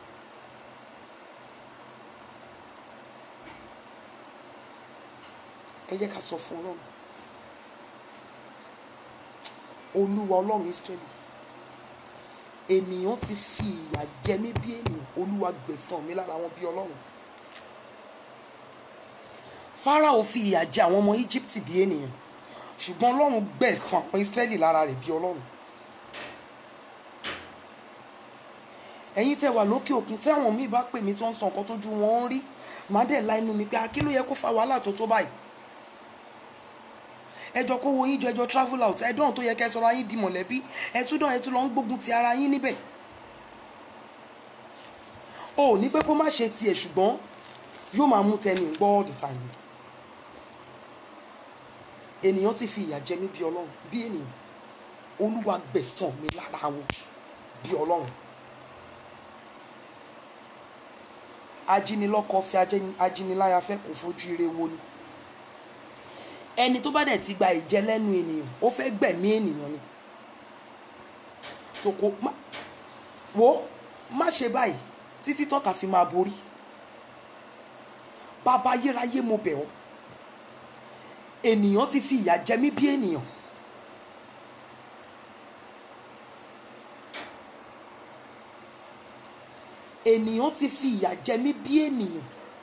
ẹ jẹ́ ká sọ fún ọlọ́run olúwa ọlọ́run Ísírẹ́lì ènìyàn ti fi ìyà jẹ mí bí ènìyàn olúwa gbẹ̀san mi lára wọn bí ọlọ́run Fáráò fi ìyà jẹ àwọn ọmọ Íjíbítì bí ènìyàn ṣùgbọ́n ọlọ́run gbẹ̀san àwọn Ísírẹ́lì lára rẹ̀ bí ọlọ́run ẹ̀yin tẹ́ wà lókè òkun tí àwọn míì bá pè mí tó ń sọ nǹkan tójú wọn ń rí màá dẹ̀ la inú mi pé kí ló yẹ kó fa wàhálà tó tó báyìí ẹjọ́ kó wo yín jọ ẹjọ́ travel out ẹdán tó yẹ kẹ́ sọ̀rọ̀ ayín di mọ̀lẹ́bí ẹtúndàn ẹtú lọ ń gbógun ti ara yín níbẹ̀ o ò ní pé kó má ṣe tiẹ̀ ṣùgbọ́n yóò máa mú tẹni gbọ́ all the time ènìyàn ti fi ìyà jẹ mí bí ọlọ́run bí ènìyàn olúwa gbẹ̀san mi lára wọn bí ọlọ́run ajínilọ́kọ fi ajíniláyà fẹ́ kò fojú ire wo ni ẹni tó bá dẹ̀ ti gba ìjẹ lẹ́nu ènìyàn ó fẹ́ gbẹ̀mí ènìyàn ni so kò má wo má ṣe báyìí títí tọ́ta fi máa borí bàbá ayérayé mo bẹ̀ ọ́ ènìyàn ti fi ìyà jẹ mí bí ènìyàn ènìyàn ti fi ìyà jẹ mí bí ènìyàn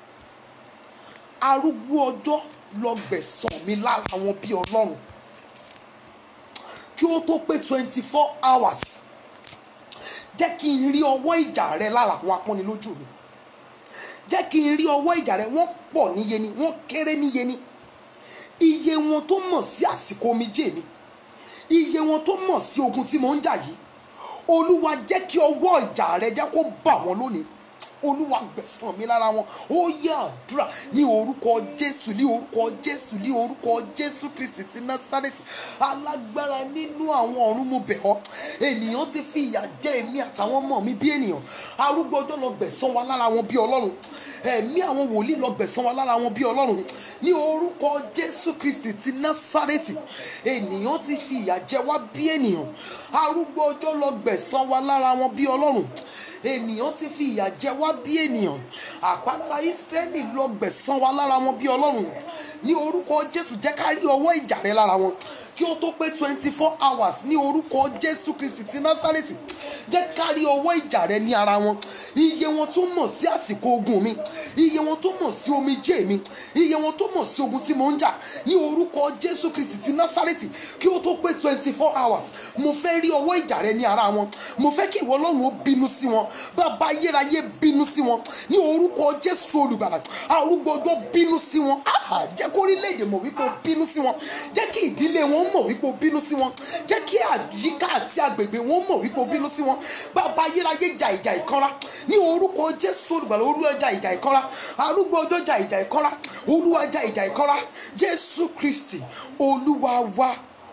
arúgbó ọjọ́ lọ gbẹ̀san mi lára wọn bí ọlọ́run kí ó tó pé twenty four hours jẹ́ kí n rí ọwọ́ ìjà rẹ lára àwọn apọ́nilójú mi jẹ́ kí n rí ọwọ́ ìjà rẹ wọ́n pọ̀ níye ni wọ́n kéré níye ni iye wọn tó mọ̀ sí àsìkò omijé mi iye wọn tó mọ̀ sí ogun tí mò ń jà yìí olúwa jẹ́ kí ọwọ́ ìjà rẹ jẹ́ kó bà wọ́n lónìí olúwa gbẹ̀san mi lára wọn ó yẹ àdúrà ní orúkọ jésù ní orúkọ jésù ní orúkọ jésù kristi ti násárẹ́tì alágbára nínú àwọn ọ̀run mo bẹ̀ ọ́ ènìyàn ti fi ìyà jẹ èmi àtàwọn ọmọ mi bí ènìyàn arúgbó ọjọ́ lọ gbẹ̀san wa lára wọn bí ọlọ́run ẹ̀mí àwọn wòlíì lọ gbẹ̀san wa lára wọn bí ọlọ́run ní orúkọ jésù kristi ti násárẹ́tì ènìyàn ti fi ìyà jẹ wá bí ènìyàn arúgbó ọjọ́ lọ gbẹ̀san wa lára wọn bí ọlọ́run ènìyàn ti fi ìyà jẹ wá bí ènìyàn àpáta ìsírẹ́lì lọ gbẹ̀san wa lára wọn bí ọlọ́run ní orúkọ jésù jẹ́ ká rí ọwọ́ ìjà rẹ lára wọn kí ó tó pé twenty four hours ní orúkọ jésù kristi ti násárẹ́tì jẹ́ ká rí ọwọ́ ìjà rẹ ní ara wọn iye wọn tó mọ̀ sí àsìkò ogun mi iye wọn tó mọ̀ sí omijé mi iye wọn tó mọ̀ sí ogun tí mò ń jà ní orúkọ jésù kristi ti násárẹ́tì kí ó tó pé twenty four hours mo fẹ́ rí ọwọ́ ìjà rẹ ní ara wọn mo fẹ́ kí ìwọ ọlọ́run ó bínú sí wọn bàbá ayérayé bínú sí wọn ní orúkọ jésù olùgbàlà arúgbó ọjọ́ bínú sí wọn Ah, jẹ́ kó orílẹ̀-èdè mọ̀ wípé ó bínú sí wọn jẹ́ kí ìdílé wọn mọ̀ wípé ó bínú sí wọn jẹ́ kí àyíká àti agbègbè wọn mọ̀ wípé ó bínú sí wọn bàbá ayérayé jà ìjà ìkanra ní orúkọ jésù olùgbàlà olúwa jà ìjà ìkanra arúgbó ọjọ́ jà ìjà ìkanra olúwa jà ìjà ìkanra jésù kristi olúwa wa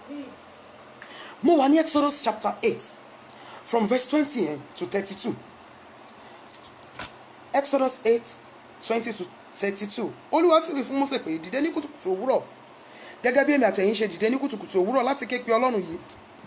mo wà ní exodus chapter eight from verse twenty to thirty-two exodus eight twenty to thirty-two olúwa sì wí fún Mósè pé dìde ní kùtùkùtù òwúrọ̀ gẹ́gẹ́ bí èmi àtẹ̀yin ṣe dìde ní kùtùkùtù òwúrọ̀ láti ké pe ọlọ́run yìí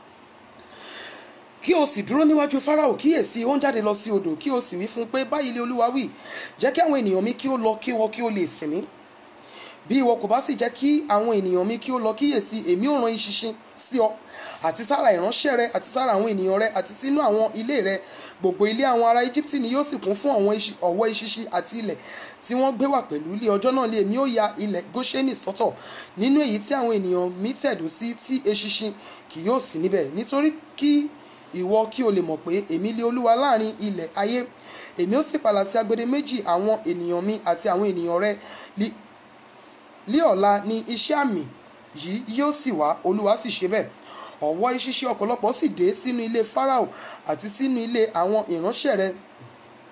kí o sì dúró níwájú fáráò kíyèsí ó ń jáde lọ sí odò kí o sì wí fún un pé báyìí lé olúwa wí jẹ́ kí àwọn ènìyàn mi kí ó lọ kí wọn kí ó lè sìn mí bí ìwọ kò bá sì jẹ́ kí àwọn ènìyàn mi kí ó lọ kíyèsí èmi ò rán ìṣinṣin sí ọ àti sára ìránṣẹ́ rẹ àti sára àwọn ènìyàn rẹ àti sínú àwọn ilé rẹ gbogbo ilé àwọn ará Íjíbítì ni yóò sì kún fún àwọn iṣi- ọ̀wọ́ ìṣinṣin àti ilẹ̀ tí wọ́n gbé wà pẹ̀lú ilé ọjọ́ náà lé èmi ó ya ilẹ̀ Góṣẹ́nì sọ́tọ̀ nínú èyí tí àwọn ènìyàn mi tẹ̀dó sí tí eṣinṣin kì yóò sí níbẹ̀ nítorí kí ìwọ kí o lè mọ̀ pé èmi lé olúwa láàrin ilẹ̀ ayé èmi ó sì pàlà sí agbede méjì àwọn ènìyàn mi àti àwọn ènìyàn rẹ li- ní ọ̀la ni iṣẹ́ àmì yìí yóò sì wá olúwa sì ṣe bẹ́ẹ̀ ọ̀wọ́ ìṣiṣẹ́ ọ̀pọ̀lọpọ̀ sì dé sínú ilé Fáráò àti sínú ilé àwọn ìránṣẹ́ rẹ̀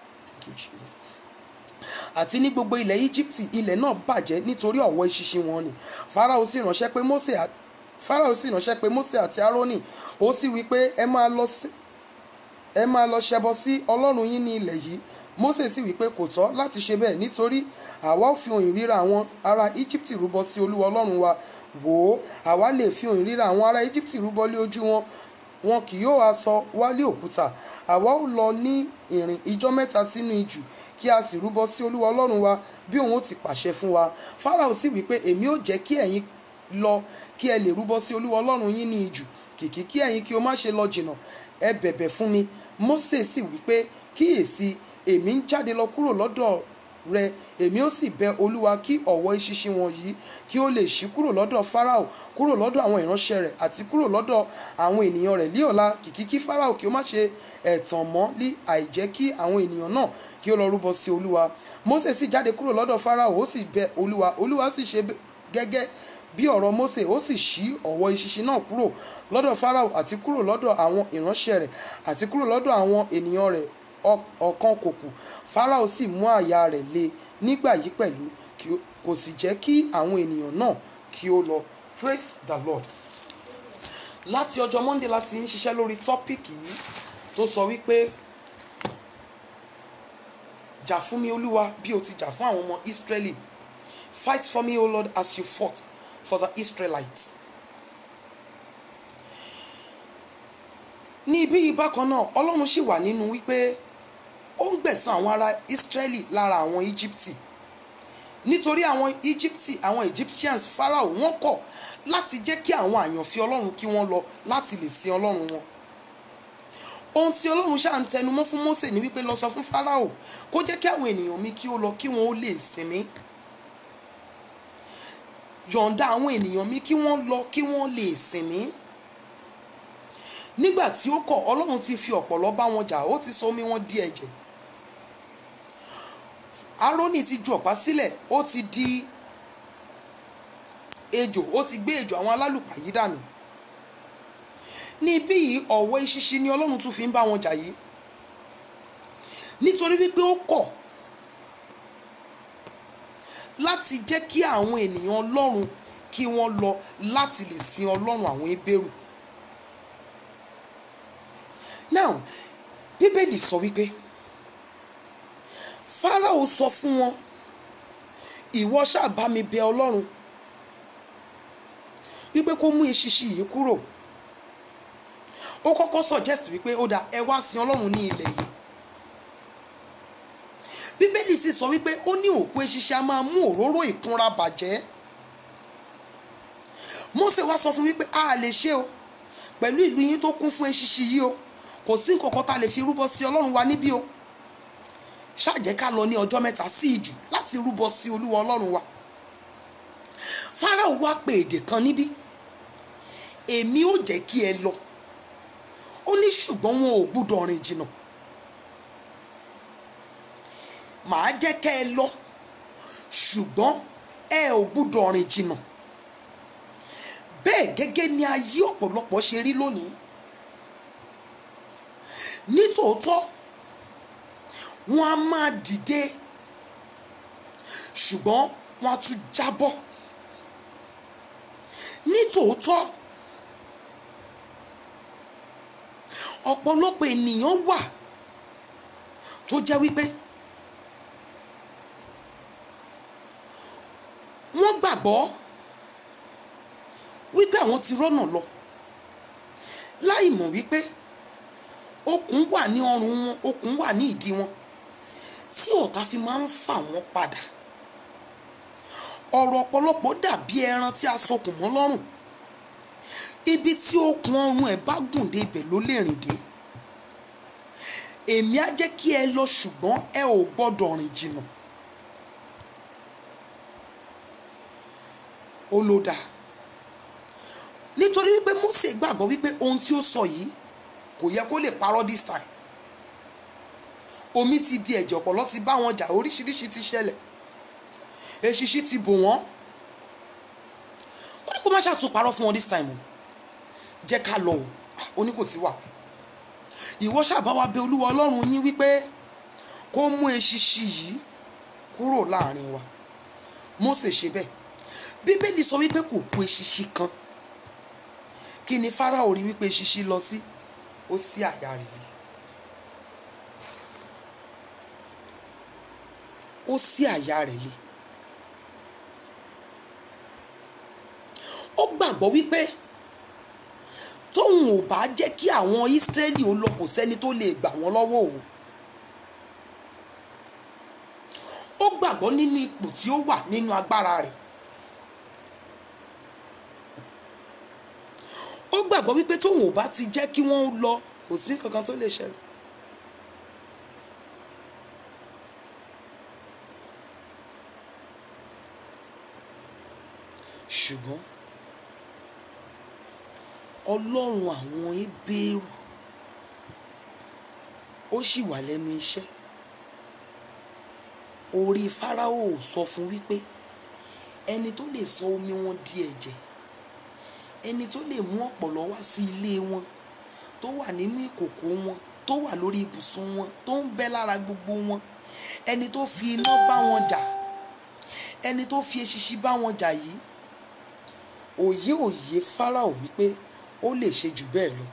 you jesus àti ní gbogbo ilẹ̀ íjíbítì ilẹ̀ náà bàjẹ́ nítorí ọ̀wọ́ ìṣinṣin wọn ni farao sì ránṣẹ́ pé mose à- farao sì ránṣẹ́ pé mose àti aaroni ó sì wí pé ẹ máa lọ sí ẹ máa lọ ṣẹbọ sí ọlọ́run yín ní ilẹ̀ yìí mose sì wí pé kò tọ́ láti ṣe bẹ́ẹ̀ nítorí àwa ò fi ohùn ìríra àwọn ará íjíbítì rúbọ sí olúwa ọlọ́run wa wò ó àwa lè fi ohùn ìríra àwọn ará íjíbítì rúbọ lé ojú wọn wọn kì yóò aṣọ wálé òkúta àwa ò lọ ní ìrìn ijọ́ mẹ́ta sínú ijù kí a sì rúbọ sí olúwa ọlọ́run wa bí òun ó ti pàṣẹ fún wa farao sì wí pé èmi ò jẹ́ kí ẹ̀yin lọ kí ẹ lè rúbọ sí olúwa ọlọ́run yín ní ijù kìkì kí ẹ̀yin kí o má ṣe lọ jìnnà ẹ bẹ̀bẹ̀ fún mi mose sì wí pé kíyèsí èmi ń jáde lọ kúrò lọ́dọ̀ rẹ èmi ó sì bẹ olúwa kí ọ̀wọ́ ìṣinṣin wọ̀nyí kí ó lè ṣí kúrò lọ́dọ̀ farao kúrò lọ́dọ̀ àwọn ìránṣẹ́ rẹ̀ àti kúrò lọ́dọ̀ àwọn ènìyàn rẹ̀ lí ọ̀la kìkì kí farao kí ó má ṣe ẹ̀tàn mọ́ lí àìjẹ́ kí àwọn ènìyàn náà kí ó lọ rúbọ sí olúwa mose sì jáde kúrò lọ́dọ̀ farao ó sì bẹ olúwa olúwa sì ṣe bẹ́- gẹ́gẹ́ bí ọ̀rọ̀ mose ó sì ṣí ọ̀wọ́ ìṣinṣin náà kúrò lọ́dọ̀ farao àti kúrò lọ́dọ̀ àwọn ìránṣẹ́ rẹ̀ àti kúrò lọ́dọ̀ àwọn ènìyàn rẹ̀ ọ- ọ̀kan kò kù farao sì mú àyà rẹ̀ le nígbà yìí pẹ̀lú kí ó- kò sì jẹ́ kí àwọn ènìyàn náà kí ó lọ praise the lord láti ọjọ́ monday láti ń ṣiṣẹ́ lórí tọ́pìkì yìí tó sọ wípé jà fún mi olúwa bí o ti jà fún àwọn ọmọ israeli fight for me o lord as you fought for the israelites. ní ibi yìí bákan náà ọlọ́run sì wà nínú wípé ó ń gbẹ̀san àwọn ará israeli lára àwọn íjíbítì nítorí àwọn íjíbítì àwọn egyptians pharaoh wọ́n kọ̀ láti jẹ́ kí àwọn àyànfẹ́ ọlọ́run kí wọ́n lọ láti lè sin ọlọ́run wọn ohun tí ọlọ́run ṣáà ń tẹnumọ́ fún mose ní wípé lọ sọ fún pharaoh kó jẹ́ kí àwọn ènìyàn mi kí ó lọ kí wọ́n ó lè sinmi yọ̀ǹda àwọn ènìyàn mi kí wọ́n lọ kí wọ́n lè sinmi nígbà tí ó kọ̀ ọlọ́run ti fi ọ̀pọ̀lọ́ bá wọn jà ó ti sọ omi wọn di ẹ̀jẹ̀ aaroni ti ju ọ̀pá sílẹ̀ ó ti di ejò ó ti gbé ejò àwọn alálùpà yìí dànù ní ibí yìí ọ̀wọ́ eṣinṣin ni ọlọ́run tún fi ń bá wọn jà yìí nítorí wípé ó kọ̀ láti jẹ́ kí àwọn ènìyàn ọlọ́run kí wọ́n lọ láti lè sin ọlọ́run àwọn ebéèrú now bíbélì sọ wípé fáráò sọ fún wọn ìwọ ṣáà bá mi bẹ ọlọ́run wípé kó mú eṣinṣin yìí kúrò ó kọ́kọ́ suggest wípé ó dà ẹ wá sin ọlọ́run ní ilẹ̀ yìí bíbélì sì sọ wípé ó ní òkú eṣinṣin a máa mú òróró ìkunra bàjẹ́ Mósè wá sọ fún wípé a lè ṣe o pẹ̀lú ìlú yín tó kún fún eṣinṣin yìí o kò sí nǹkan kan tá a lè fi rúbọ sí ọlọ́run wa níbí o ṣáàjẹ́ ká lọ ní ọjọ́ mẹ́ta sí ìjù láti rúbọ sí olúwa ọlọ́run wa Fáráò wá pè èdè kan níbí èmi ò jẹ́ kí ẹ lọ ó ní ṣùgbọ́n wọn ò gbúdọ̀ rìn jìnnà màá jẹ́ kẹ́ ẹ lọ ṣùgbọ́n ẹ ò gbúdọ̀ rìn jìnnà bẹ́ẹ̀ gẹ́gẹ́ ni ayé ọ̀pọ̀lọpọ̀ ṣe rí lónìí nítòótọ́ wọn a máa dìde ṣùgbọ́n wọn a tún jábọ́ nítòótọ́ ọ̀pọ̀lọpọ̀ ènìyàn wà tó jẹ́ wípé wọ́n gbàgbọ́ wípé àwọn ti rọ́nà lọ láì mọ̀ wípé okùn wà ní ọrùn wọn okùn wà ní ìdí wọn tí ọ̀tá fi máa ń fà wọ́n padà ọ̀rọ̀ ọ̀pọ̀lọpọ̀ dàbí ẹran tí a sokùn mọ́ lọ́rùn ibi tí okùn ọrùn ẹ̀ bá gùn dé ibẹ̀ ló lè rìn dé èmi á jẹ́ kí ẹ lọ ṣùgbọ́n ẹ ò gbọ́dọ̀ rìn jìnnà ó ló dáa nítorí wípé Mósè gbàgbọ́ wípé ohun tí ó sọ yìí kò yẹ kó lè parọ́ this time omi ti di ẹ̀jẹ̀ ọ̀pọ̀lọ́ ti bá wọn jà oríṣiríṣi ti ṣẹlẹ̀ eṣiṣi ti bò wọ́n wọ́n ní kó má ṣàtún parọ́ fún wọn this time o jẹ́ ká lọ o ó ní kò sí wà ìwọ ṣàbá wa bẹ olúwa ọlọ́run yín wípé kó mú eṣinṣin yìí kúrò láàrin wa Mósè ṣe bẹ́ẹ̀ bíbélì sọ wípé kò kú eṣinṣin kan kí ni Fáráò rí wípé eṣinṣin lọ sí ó sí àyà rẹ̀ lé ó sí àyà rẹ̀ lé ó gbàgbọ́ wípé tóun ò bá jẹ́ kí àwọn Ísírẹ́lì ó lọ kò sẹ́ni tó lè gbà wọ́n lọ́wọ́ òun ó gbàgbọ́ nínú ipò tí ó wà nínú agbára rẹ̀ ó gbàgbọ́ wípé tóun ò bá ti jẹ́ kí wọ́n lọ kò sí kankan tó lè ṣẹlẹ̀ ṣùgbọ́n ọlọ́run àwọn Hébérù ó sì wà lẹ́nu iṣẹ́ orí Fáráò sọ fún wípé ẹni tó lè sọ omi wọn di ẹ̀jẹ̀ ẹni tó lè mú ọ̀pọ̀lọ́ wá sí ilé wọn tó wà nínú ìkòkò wọn tó wà lórí ibùsùn wọn tó ń bẹ lára gbogbo wọn ẹni tó fi iná bá wọn jà ẹni tó fi eṣinṣin bá wọn jà yìí òye òye Fáráò wípé ó lè ṣe jù bẹ́ẹ̀ lọ.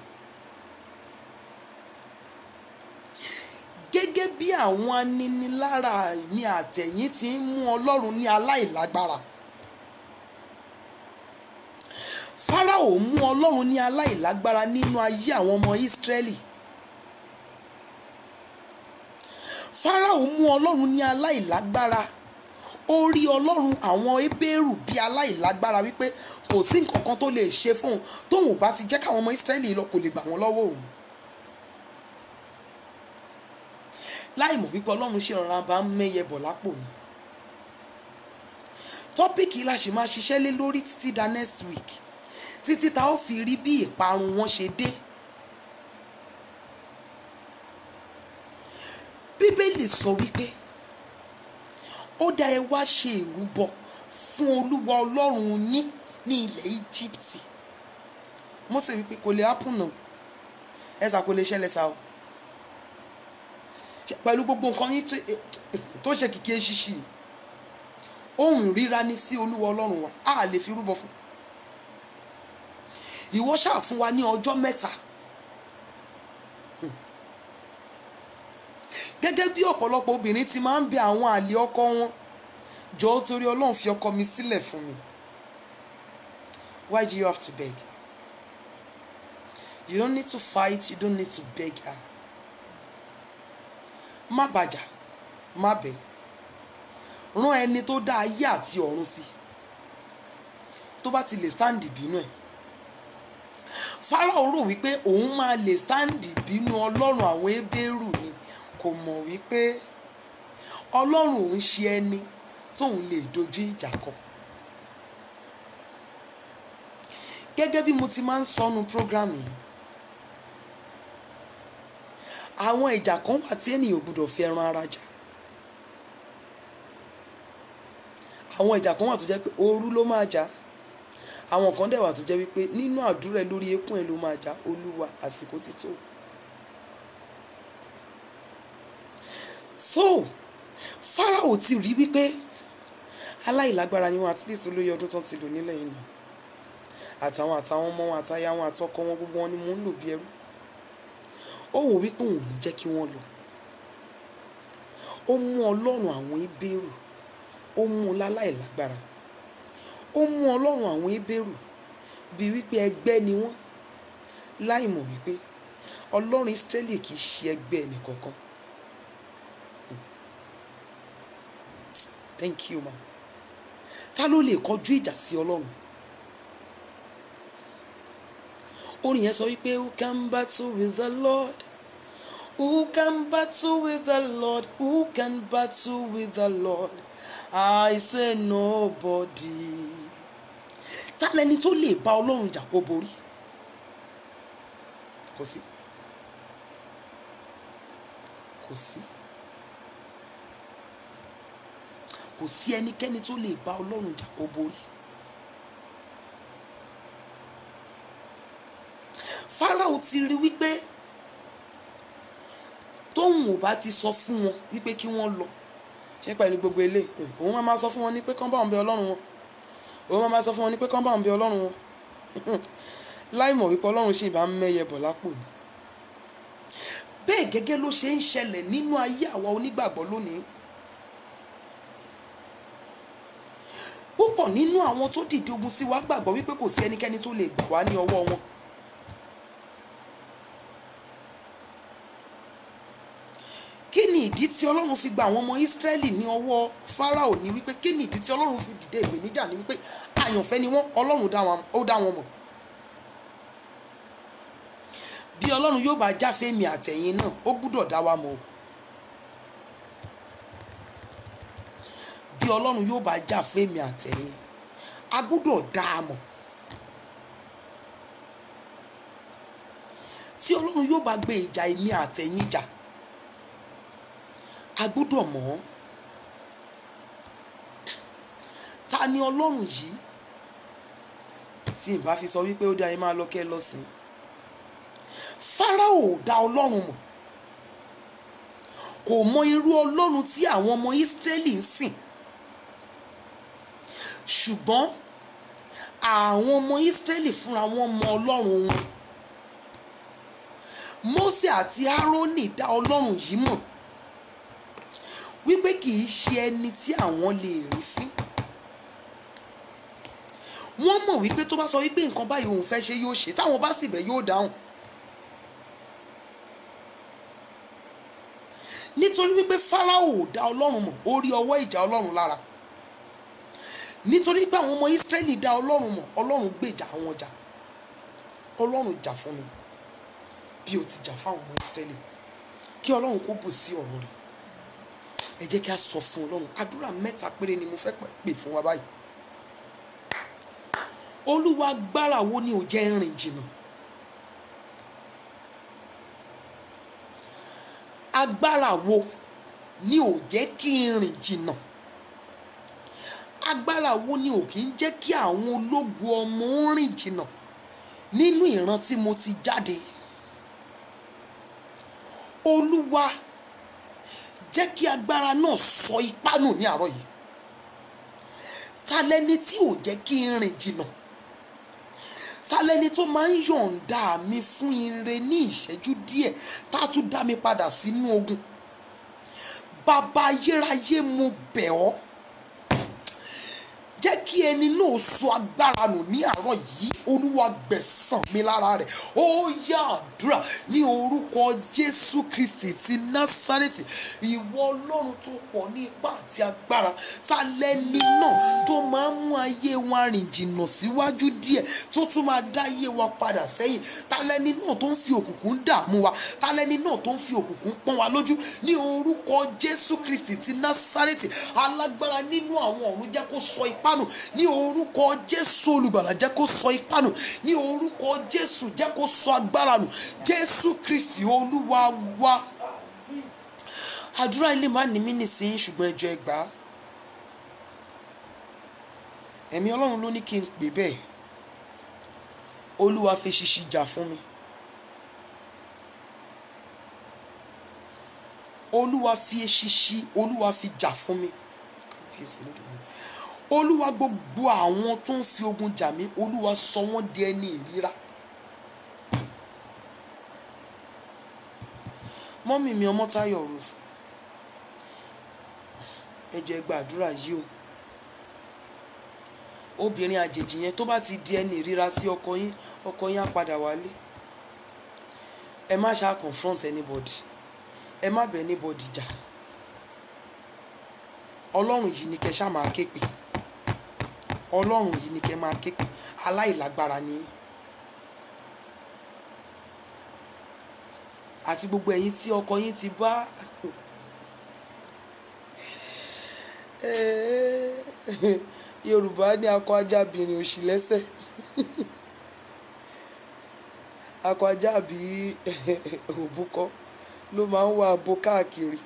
gẹ́gẹ́ bí àwọn aninilára mi àtẹ̀yìn ti ń mú ọlọ́run ní aláìlágbára Fáráò mú ọlọ́run ní aláìlágbára nínú ayé àwọn ọmọ Ísírẹ́lì Fáráò mú ọlọ́run ní aláìlágbára ó rí ọlọ́run àwọn Hébérù bí aláìlágbára wípé kò sí nǹkan kan tó lè ṣe fún un tóun ò bá ti jẹ́ káwọn ọmọ Ísírẹ́lì lọ kò lè gbà wọ́n lọ́wọ́ òun. láì mọ̀ wípé ọlọ́run ṣe ọ̀ràn bá ń mẹ́yẹ bọ̀ lápò ni. tọ́pìkì la ṣì máa ṣiṣẹ́ lé lórí títí da next week títí ta ó fi rí bí ìparun wọn ṣe dé. bíbélì sọ wípé ó dá ẹ wá ṣe ìrúbọ fún olúwa ọlọ́run yín ní ilẹ̀ íjíbítì Mósè wípé kò lè happen náà ẹ̀sà kò lè ṣẹlẹ̀ sá o pẹ̀lú gbogbo nǹkan yín tó ṣe kìkì eṣiṣi ohun ríra ní sí olúwa ọlọ́run wa a lè fi rúbọ fún ìwọ ṣáà fún wa ní ọjọ́ mẹ́ta gẹ́gẹ́ bí ọ̀pọ̀lọpọ̀ obìnrin ti máa ń bẹ àwọn àlè ọkọ wọn jọ̀ọ́ torí ọlọ́run fi ọkọ mi sílẹ̀ fún mi why do you have to beg you don't need to fight you don't need to beg her má bàjà má bẹ̀ rán ẹni tó dá ayé àti ọ̀run sí tó bá ti lè stand ìbínú ẹ̀ Fáráò rò wípé òun máa lè stand ìbínú ọlọ́run àwọn Hébérù ni kò mọ̀ wípé ọlọ́run òun ṣe ẹni tóun lè dojú ìjà kọ gẹ́gẹ́ bí mo ti máa ń sọnu program yìí àwọn ìjà kan wà tí ènìyàn ò gbọdọ̀ fi ẹran ara jà àwọn ìjà kan wà tó jẹ́ pé òru ló máa jà àwọn kan dẹ̀ wà tó jẹ́ wípé nínú àdúrà ẹ lórí eékún ẹ ló máa jà olúwa àsìkò ti tó. so Fáráò ti rí wípé aláìlágbára ni wọn at least olóyè ọdún tán ti lò nílẹ̀ yìí nà àtàwọn àtàwọn ọmọ wọn àtàyà wọn àtọkọ wọn gbogbo wọn ni mò ń lò bí ẹrú ó wò wípé òun ò ní jẹ́ kí wọ́n lọ ó mú ọlọ́run àwọn Hébérù ó mú un láláìlágbára ó mú ọlọ́run àwọn Hébérù bíi wípé ẹgbẹ́ ni wọ́n láì mọ̀ wípé ọlọ́run Ísírẹ́lì kì í ṣe ẹgbẹ́ ẹnìkankan thank you ma ta ló lè kọjú ìjà sí ọlọ́run orin yẹn sọ wípé who can battle with the Lord who can battle with the Lord who can battle with the Lord I say nobody ta lẹni tó lè bá ọlọ́run jà kó borí kò sí kò sí kò sí ẹnikẹ́ni tó lè bá ọlọ́run jà kó borí. Fáráò ti rí wípé tóun ò bá ti sọ fún wọn wípé kí wọ́n lọ ṣé pẹ̀lú gbogbo ilé òun máa máa sọ fún wọn ní pé kán bá òun bẹ ọlọ́run wọn òun máa máa sọ fún wọn ní pé kán bá òun bẹ ọlọ́run wọn láì mọ̀ wípé ọlọ́run sì bá ń mẹ́yẹ bọ̀ lápò ni bẹ́ẹ̀ gẹ́gẹ́ ló ṣe ń ṣẹlẹ̀ nínú ayé àwa onígbàgbọ́ lónìí púpọ̀ nínú àwọn tó dìde ogun sí wa gbàgbọ́ wípé kò sí ẹnikẹ́ni tó lè gbà wá ní ọwọ́ wọn kí ni ìdí tí ọlọ́run fi gba àwọn ọmọ ìsírẹ́lì ní ọwọ́ fáráò ní wípé kí ni ìdí tí ọlọ́run fi dìde ìpèníjà ní wípé àyànfẹ́ ni wọ́n ọlọ́run dá wọn ó dá wọn mọ̀ bí ọlọ́run yóò bá jáfe mi àtẹ̀yìn náà ó gbúdọ̀ dá wa mọ̀ o bí ọlọ́run yóò bá jáfe mi àtẹ̀yìn a gbúdọ̀ dá a mọ̀ tí ọlọ́run yóò bá gbé ìjà èmi àtẹ̀yìn jà a gbúdọ̀ mọ̀ ọ́ ta ni ọlọ́run yìí tí n bá fi sọ wípé ó dá yín máa lọ kẹ́ ẹ lọ sìn Fáráò dá ọlọ́run mọ̀ kò mọ irú ọlọ́run tí àwọn ọmọ Ísírẹ́lì ń sìn ṣùgbọ́n àwọn ọmọ Ísírẹ́lì fúnra wọn mọ ọlọ́run wọn Mósè àti Árónì dá ọlọ́run yìí mọ̀ wípé kì í ṣe ẹni tí àwọn lè rí fín wọ́n mọ̀ wípé tó bá sọ wípé nǹkan báyìí òun fẹ́ ṣe yóò ṣe táwọn bá sì bẹ̀ yóò dáhùn nítorí wípé Fáráò dá ọlọ́run mọ̀ ó rí ọwọ́ ìjà ọlọ́run lára nítorí pé àwọn ọmọ Ísírẹ́lì dá ọlọ́run mọ̀ ọlọ́run gbèjà àwọn jà ọlọ́run jà fún mi bí o ti jà fáwọn ọmọ Ísírẹ́lì kí ọlọ́run kó bù sí ọ̀rọ̀ rẹ̀ ẹ jẹ́ kí a sọ fún ọlọ́run àdúrà mẹ́ta péré ni mo fẹ́ pè fún wa báyìí olúwa agbára wo ni ò jẹ́ rìn jìnnà agbára wo ni ò jẹ́ kí n rìn jìnnà agbára wo ni ò kí ń jẹ́ kí àwọn ológun ọmọ ń rìn jìnnà nínú ìran tí mo ti jáde olúwa jẹ́ kí agbára náà sọ ipá nù ní àárọ̀ yìí ta lẹni tí ò jẹ́ kí n rìn jìnnà ta lẹni tó máa ń yọ̀ǹda mi fún ire ní ìṣẹ́jú díẹ̀ tá a tún dá mi padà sínú ogun bàbá ayérayé mo bẹ̀ ọ́ jẹ́ kí ẹni náà sọ agbára nù ní àárọ̀ yìí olúwa gbẹ̀sán mi lára rẹ̀ ó yá àdúrà ní orúkọ jésù kristi ti násárẹ́tì ìwọ ọlọ́run tó pọ̀ ní ipá àti agbára ta lẹ́ni náà tó máa ń mú ayé wa rìn jìnnà síwájú díẹ̀ tó tún máa dá ayé wa padà sẹ́yìn ta lẹ́ni náà tó ń fi òkùnkùn dààmú wa ta lẹ́ni náà tó ń fi òkùnkùn pọ́n wa lójú ní orúkọ jésù kristi ti násárẹ́tì alágbára nínú àwọn ọ̀run jẹ́ kó sọ ipá nù ní orúkọ jésù olùgbàlà jẹ́ kó sọ ipá nù ní orúkọ jésù jẹ́ kó sọ agbára nù jésù kristi olúwa wa àdúrà ilé má ní mí nísìnyí ṣùgbọ́n ẹjọ́ ẹgbà á ẹ̀mí ọlọ́run ló ní kí n pè bẹ́ẹ̀ olúwa fi ṣiṣi jà fún mi olúwa fi ṣiṣi olúwa fi jà fún mi kábíyèsí lódìmọ̀ olúwa gbogbo àwọn tó ń fi ogun jà mí olúwa sọ wọ́n di ẹni ìríra mọ́mì mi ọmọ táyọ̀ rò ẹ jẹ́ gbàdúrà yìí o obìnrin àjèjì yẹn tó bá ti di ẹni ìríra sí ọkọ yín ọkọ yín á padà wálé ẹ má ṣáà confront anybody ẹ má bẹ anybody jà ọlọ́run yìí ni kẹ́ ṣáà máa ké pè ọlọ́run yìí ni kẹ́ máa ké pè aláìlágbára ni àti gbogbo ẹ̀yin tí ọkọ yín ti bá yorùbá ní akọ ajábìnrin òṣì lẹ́sẹ̀ akọ ajábì òbúkọ ló máa ń wá abo káàkiri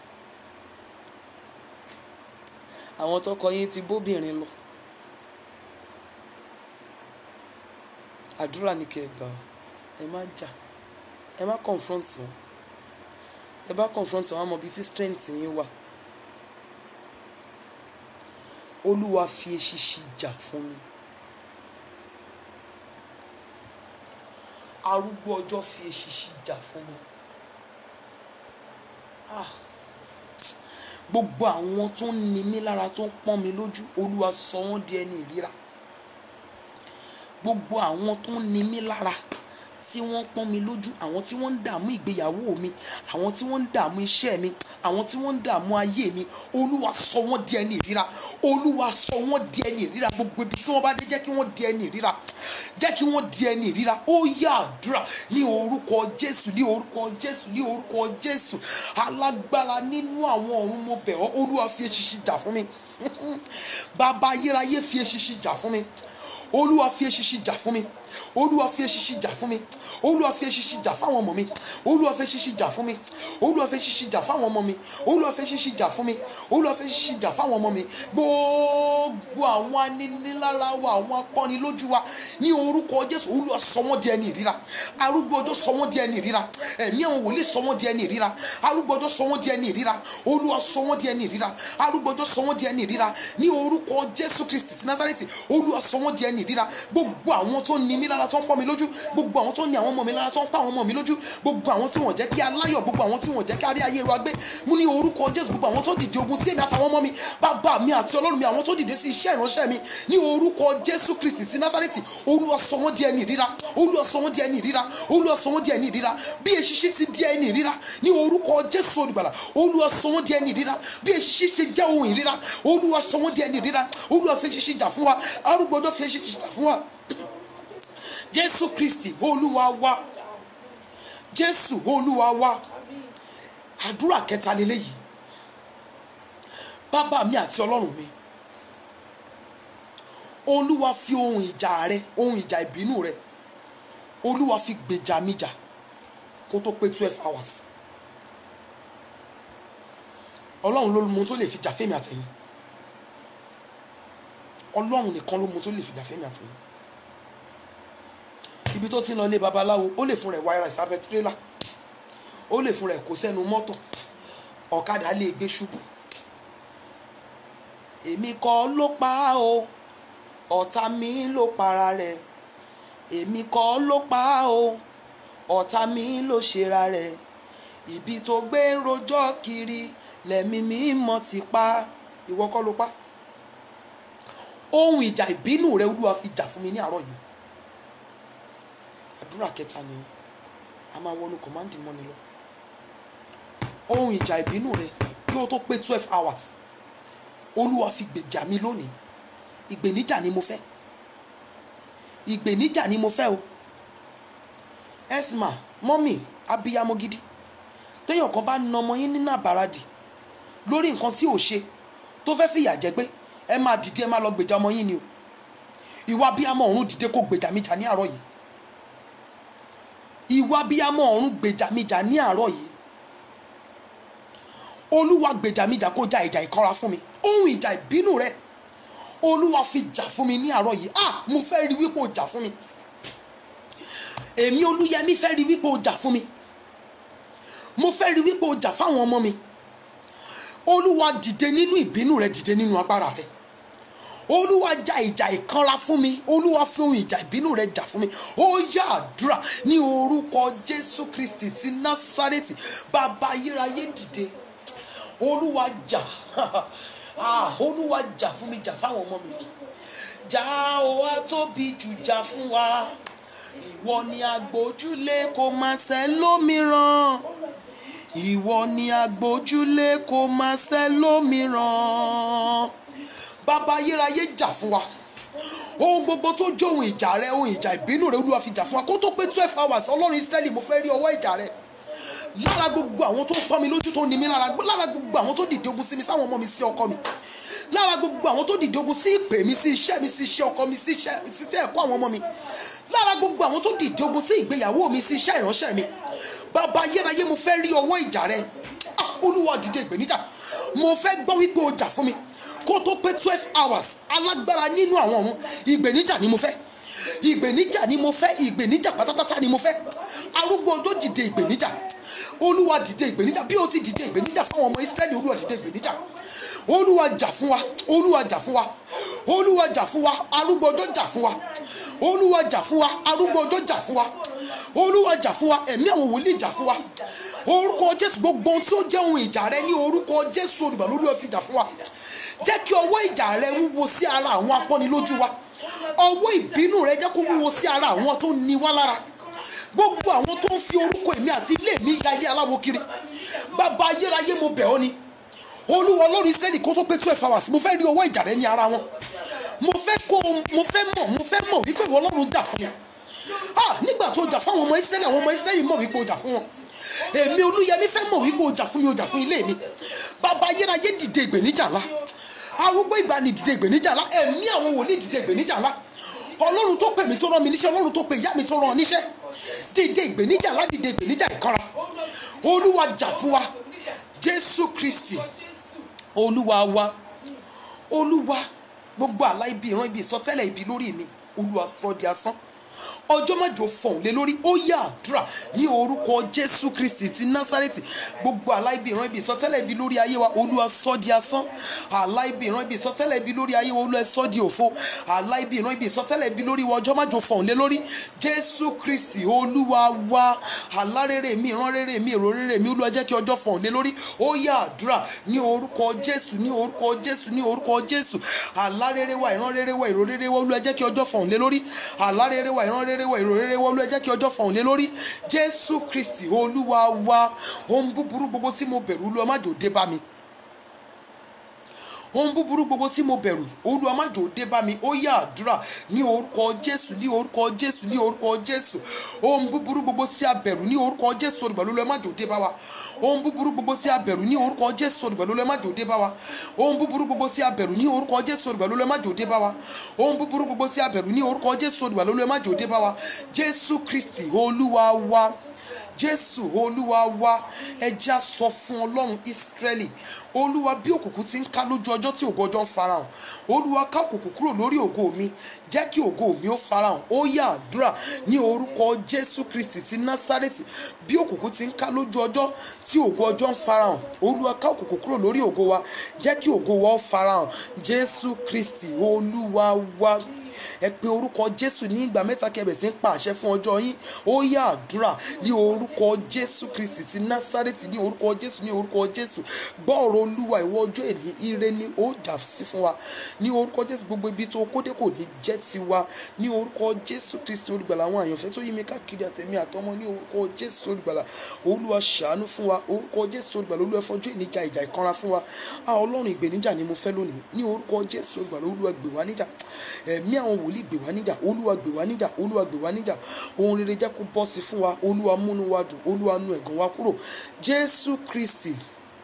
àwọn tọkọ yín ti bóbìnrin lọ àdúrà ní kẹ́ ẹ gbà ọ́ ẹ má jà ẹ má confront wọn ẹ bá confront wọn mọ ibi tí strength yín wà olúwa fi eṣinṣin jà fún mi arúgbó ọjọ́ fi eṣinṣin jà fún mi ah gbogbo àwọn tó ń ni mí lára tó ń pọ́n mi lójú olúwa sọ wọ́n di ẹni ìríra gbogbo àwọn tó ń ni mí lára tí wọ́n pọ́n mi lójú àwọn tí wọ́n ń dààmú ìgbéyàwó mi àwọn tí wọ́n ń dààmú iṣẹ́ mi àwọn tí wọ́n ń dààmú ayé mi olúwa sọ wọ́n di ẹni ìríra olúwa sọ wọ́n di ẹni ìríra gbogbo ibi tí wọ́n bá dé jẹ́ kí wọ́n di ẹni ìríra jẹ́ kí wọ́n di ẹni ìríra ó yá àdúrà ní orúkọ jésù ní orúkọ jésù ní orúkọ jésù alágbára nínú àwọn ọ̀run mo bẹ̀ ọ́ olúwa fi eṣinṣin jà fún mi bàbá ayérayé fi eṣinṣin jà fún mi olúwa fi eṣinṣin jà fún mi olúwa fi eṣinṣin jà fún mi olúwa fi eṣinṣin jà fáwọn ọmọ mi olúwa fi eṣinṣin jà fún mi olúwa fi eṣinṣin jà fáwọn ọmọ mi olúwa fi eṣinṣin jà fún mi olúwa fi eṣinṣin jà fáwọn ọmọ mi gbogbo àwọn aninilára wa àwọn apọ́nilójú wa ní orúkọ jésù olúwa sọ wọ́n di ẹni ìríra arúgbó ọjọ́ sọ wọ́n di ẹni ìríra ẹ̀mí àwọn wòlíì sọ wọ́n di ẹni ìríra arúgbó ọjọ́ sọ wọ́n di ẹni ìríra olúwa sọ wọ́n di ẹni ìríra arúgbó ọjọ́ sọ wọ́n di ẹni ìríra ní orúkọ jésù kristi ti nazareti olúwa sọ wọ́n di ẹni ìríra gbogbo àwọn tó ní mí lára tó ń pọ́n mi lójú gbogbo àwọn tó ní àwọn ọmọ mi lára tó ń pa àwọn ọmọ mi lójú gbogbo àwọn tí wọ́n jẹ́ kí aláyọ̀ gbogbo àwọn tí wọ́n jẹ́ kí arí ayé wa gbé mú ní orúkọ jésù gbogbo àwọn tó dìde ogun sí èmi àtàwọn ọmọ mi bàbá mi àti ọlọ́run mi àwọn tó dìde sí iṣẹ́ ìránṣẹ́ mi ní orúkọ jésù kristi ti násárẹ́tì olúwa sọ wọ́n di ẹni ìríra olúwa sọ wọ́n di ẹni ìríra olúwa sọ wọ́n di ẹni ìríra bí eṣiṣi ti di ẹni ìríra ní orúkọ jésù olùgbàlà olúwa sọ wọ́n di ẹni ìríra bí eṣiṣi ṣe jẹ́ ohun ìríra olúwa sọ wọ́n di ẹni ìríra olúwa fi eṣiṣi jà fún wa arúgbọ́dọ̀ fi eṣiṣi jà fún wa jésù kristi olúwa wa jésù olúwa wa àdúrà kẹta lélẹ́yìí bàbá mi àti ọlọ́run mi olúwa fi ohun ìjà rẹ ohun ìjà ìbínú rẹ olúwa fi gbèjà mi jà kó tó pé twelve hours ọlọ́run ló mú tó lè fi jà fẹ́mi àtẹ̀yìn ọlọ́run nìkan ló mú tó lè fi jà fẹ́mi àtẹ̀yìn ibi tó ti ń lọ ilé babaláwo ó lè fún rẹ̀ wáyà ìsáfẹ́ tirẹ́là ó lè fún rẹ̀ kó sẹ́nu mọ́tò ọ̀kadà lè gbé ṣubú èmi kọ́ ló pa á o ọ̀tá mi ló para rẹ̀ èmi kọ́ ló pa á o ọ̀tá mi ló ṣera rẹ̀ ibi tó gbé ń rojọ́ kiri lẹ́mí mi mọ̀ ti pa ìwọ kọ́ ló pa ohun ìjà ìbínú rẹ olúwa fi jà fún mi ní àárọ̀ yìí àdúrà kẹta ni a máa wọnú kọ̀mándì mọ́ni lọ ohun ìjà ìbínú rẹ kí ó tó pé twelve hours olúwa fi gbèjà mi lónìí ìgbèníjà ni mo fẹ́ ìgbèníjà ni mo fẹ́ o esma mọ́mì abiyamọ gidi téèyàn kan bá na ọmọ yín nínú àbáradì lórí nǹkan tí ò ṣe tó fẹ́ fìyà jẹ pé ẹ máa dìde ẹ máa lọ gbèjà ọmọ yín ni o ìwà abiyamọ ọ̀run dìde kó gbèjà mi jà ní àárọ̀ yìí ìwà abiyamọ ọ̀run gbèjà mi jà ní àárọ̀ yìí olúwa gbèjà mi jà kó ja ìjà ìkanra fún mi ohun ìjà ìbínú rẹ olúwa fi jà fún mi ní àárọ̀ yìí ah mo fẹ́ rí wípé o jà fún mi èmi olúyẹmí fẹ́ rí wípé o jà fún mi mo fẹ́ rí wípé o jà fáwọn ọmọ mi olúwa dìde nínú ìbínú rẹ dìde nínú agbára rẹ olúwa ja ìjà ìkanra fún mi olúwa fi ohun ìjà ìbínú rẹ jà fún mi ó yá àdúrà ní orúkọ jésù kristi ti násárẹ́tì bàbá ayérayé dìde olúwa jà ah olúwa jà fún mi jà fáwọn ọmọ mi jà ó wá tóbi jù jà fún wa ìwọ ni agbójúlé kò máa ṣe lómìíràn ìwọ ni agbójúlé kò máa ṣe lómìíràn bàbá ayérayé jà fún wa ohun gbogbo tó jẹ́ ohun ìjà rẹ ohun ìjà ìbínú rẹ olúwa fi jà fún wa kó tó pé twelve hours ọlọ́run israẹli mo fẹ́ rí ọwọ́ ìjà rẹ lára gbogbo àwọn tó ń pọ́n mi lójú tó ní mi lára lára gbogbo àwọn tó dìde ogun sí mi sáwọn ọmọ mi sí ọkọ mi lára gbogbo àwọn tó dìde ogun sí ìpè mi sí iṣẹ́ mi sí iṣẹ́ ọkọ mi sí iṣẹ́ sí ẹ̀kọ́ àwọn ọmọ mi lára gbogbo àwọn tó dìde ogun sí ìgbéyàwó mi sí iṣẹ́ ìránṣẹ́ mi bàbá ayérayé mo fẹ́ rí ọwọ́ ìjà rẹ Ah, olúwa dìde ìgbéníjà mo fẹ́ gbọ́ wípé o jà fún mi kó tó pé twelve hours alágbára nínú àwọn ọ̀run ìgbéníjà ni mo fẹ́ ìgbéníjà ni mo fẹ́ ìgbéníjà pátápátá ni mo fẹ́ arúgbó ọjọ́ dìde ìgbéníjà olúwa dìde ìgbéníjà bí o ti dìde ìgbéníjà fún àwọn ọmọ israẹli olúwa dìde ìgbéníjà olúwa jà fún wa olúwa jà fún wa olúwa jà fún wa arúgbó ọjọ́ jà fún wa olúwa jà fún wa arúgbó ọjọ́ jà fún wa olúwa jà fún wa ẹ̀mí àwọn wòlíì jà fún wa orúkọ jésù gbogbo ohun tí ó jẹ́ ohun ìjà rẹ ní orúkọ jésù olùgbàlà olúwa fi jà fún wa jẹ́ kí ọwọ́ ìjà rẹ wúwo sí ara àwọn apọ́nilójú wa ọwọ́ ìbínú rẹ jẹ́ kó wúwo sí ara àwọn tó ní wá lára gbogbo àwọn tó ń fi orúkọ èmi àti ilé mi ya ayé aláwo kiri bàbá ayérayé mo bẹ̀ ọ́ ni olúwa ọlọ́run israẹli kó tó pé twelve hours mo fẹ́ rí ọwọ́ ìjà rẹ ní ara wọn mo fẹ́ kó mo fẹ́ mọ̀ mo fẹ́ mọ̀ wípé ìwọ ọlọ́run jà fún wọn ah nígbà tó jà fún àwọn ọmọ israẹli àwọn ọmọ israẹli mọ̀ wípé o jà fún wọn èmi olúyẹmí fẹ́ mọ̀ wípé o jà fún mi o jà fún ilé mi bàbá ayérayé dìde ìgbèníjà ńlá arúgbó ìgbàanì dìde ìgbèníjà ńlá ẹ̀mí àwọn wòlíì dìde ìgbèníjà ńlá ọlọ́run tó pè mí tó rán mi níṣẹ́ ọlọ́run tó pè ìyá mi tó rán ọ níṣẹ́ dìde ìgbèníjà ńlá dìde ìgbèníjà ìkanra olúwa jà fún wa jésù kristi olúwa wa olúwa gbogbo àlá ibi ìran ibi ìsọtẹ́lẹ̀ ibi lórí mi olúwa sọ di asán ọjọ́ májò fọ̀hún lé lórí ó yá àdúrà ní orúkọ jésù kristi ti násárẹ́tì gbogbo àlá ibi ìran ibi ìsọtẹ́lẹ̀ ibi lórí ayé wa olúwa sọ di asán àlá ibi ìran ibi ìsọtẹ́lẹ̀ ibi lórí ayé wa olúwa sọ di òfo àlá ibi ìran ibi ìsọtẹ́lẹ̀ ibi lórí wa ọjọ́ májò fọ̀hún lé lórí jésù kristi olúwa wa àlá rere mi ìran rere mi èrò rere mi olúwa jẹ́ kí ọjọ́ fọ̀hún lé lórí ó yá àdúrà ní orúkọ jésù ní orúkọ jésù ní orúkọ jésù àlá rere wa ìran rere wa èrò rere wa olúwa jẹ́ kí ọjọ́ fọ̀hún lé lórí àlá rere wa ìran rere wa èrò rere wa olúwa jẹ́ kí ọjọ́ fọ̀hún lé lórí jésù kristi olúwa wa ohun búburú gbogbo tí mo bẹ̀rù olúwa má jò dé bá mi ohun búburú gbogbo tí mo bẹ̀rù olúwa má jò dé bá mi ó yá àdúrà ní orúkọ jésù ní orúkọ jésù ní orúkọ jésù ohun búburú gbogbo tí a bẹ̀rù ní orúkọ jésù olùgbàlà olúwa má jò dé bá wa ohun búburú gbogbo tí a bẹ̀rù ní orúkọ jésù olùgbàlà olúwa má jò dé bá wa ohun búburú gbogbo tí a bẹ̀rù ní orúkọ jésù olùgbàlà olúwa má jò dé bá wa ohun búburú gbogbo tí a bẹ̀rù ní orúkọ jésù olùgbàlà olúwa má jò dé bá wa jésù kristi olúwa wa jésù olúwa wa ẹja sọ fún ọlọ́run ísírẹ́lì olúwa bí òkùnkùn ti ń ká lójú ọjọ́ tí ògo ọjọ́ ń farahàn olúwa ká òkùnkùn kúrò lórí ògo mi jẹ́ kí ògo mi ó farahàn ó yá àdúrà ní orúkọ jésù kristi ti násárẹ́tì bí òkùnkùn ti ń ká lójú ọjọ́ tí ògo ọjọ́ ń farahàn olúwa ká òkùnkùn kúrò lórí ògo wa jẹ́ kí ògo wa ó farahàn jésù kristi olúwa wa ẹ pe orúkọ jésù ní ìgbà mẹ́ta kẹbẹ̀ sí ń pa àṣẹ fún ọjọ́ yín ó yá àdúrà ní orúkọ jésù kristi ti násárẹ́tì ní orúkọ jésù ní orúkọ jésù gbọ́ ọ̀rọ̀ olúwa ìwọ ọjọ́ èní ire ni ó jà sí fún wa ní orúkọ jésù gbogbo ibi tó kódé kò ní jẹ́ tiwa ní orúkọ jésù kristi olùgbàlà àwọn àyànfẹ́ tó yí mi káàkiri àtẹ̀mí àtọmọ ní orúkọ jésù olùgbàlà olúwa ṣàánú fún wa orúkọ jésù olùgbàlà olúwa fọjọ́ ìníjà ìjà ìkanra fún wa a ọlọ́run ìgbèníjà ni mo fẹ́ lónìí ní orúkọ jésù olùgbàlà olúwa gbè wá níjà ẹ̀mí àwọn wòlíì gbè wá níjà olúwa gbè wá níjà olúwa gbè wá níjà ohun rere jẹ́ kó bọ́ sí fún wa olúwa múnú wa dùn olúwa nu ẹ̀gàn wa kúrò jésù kristi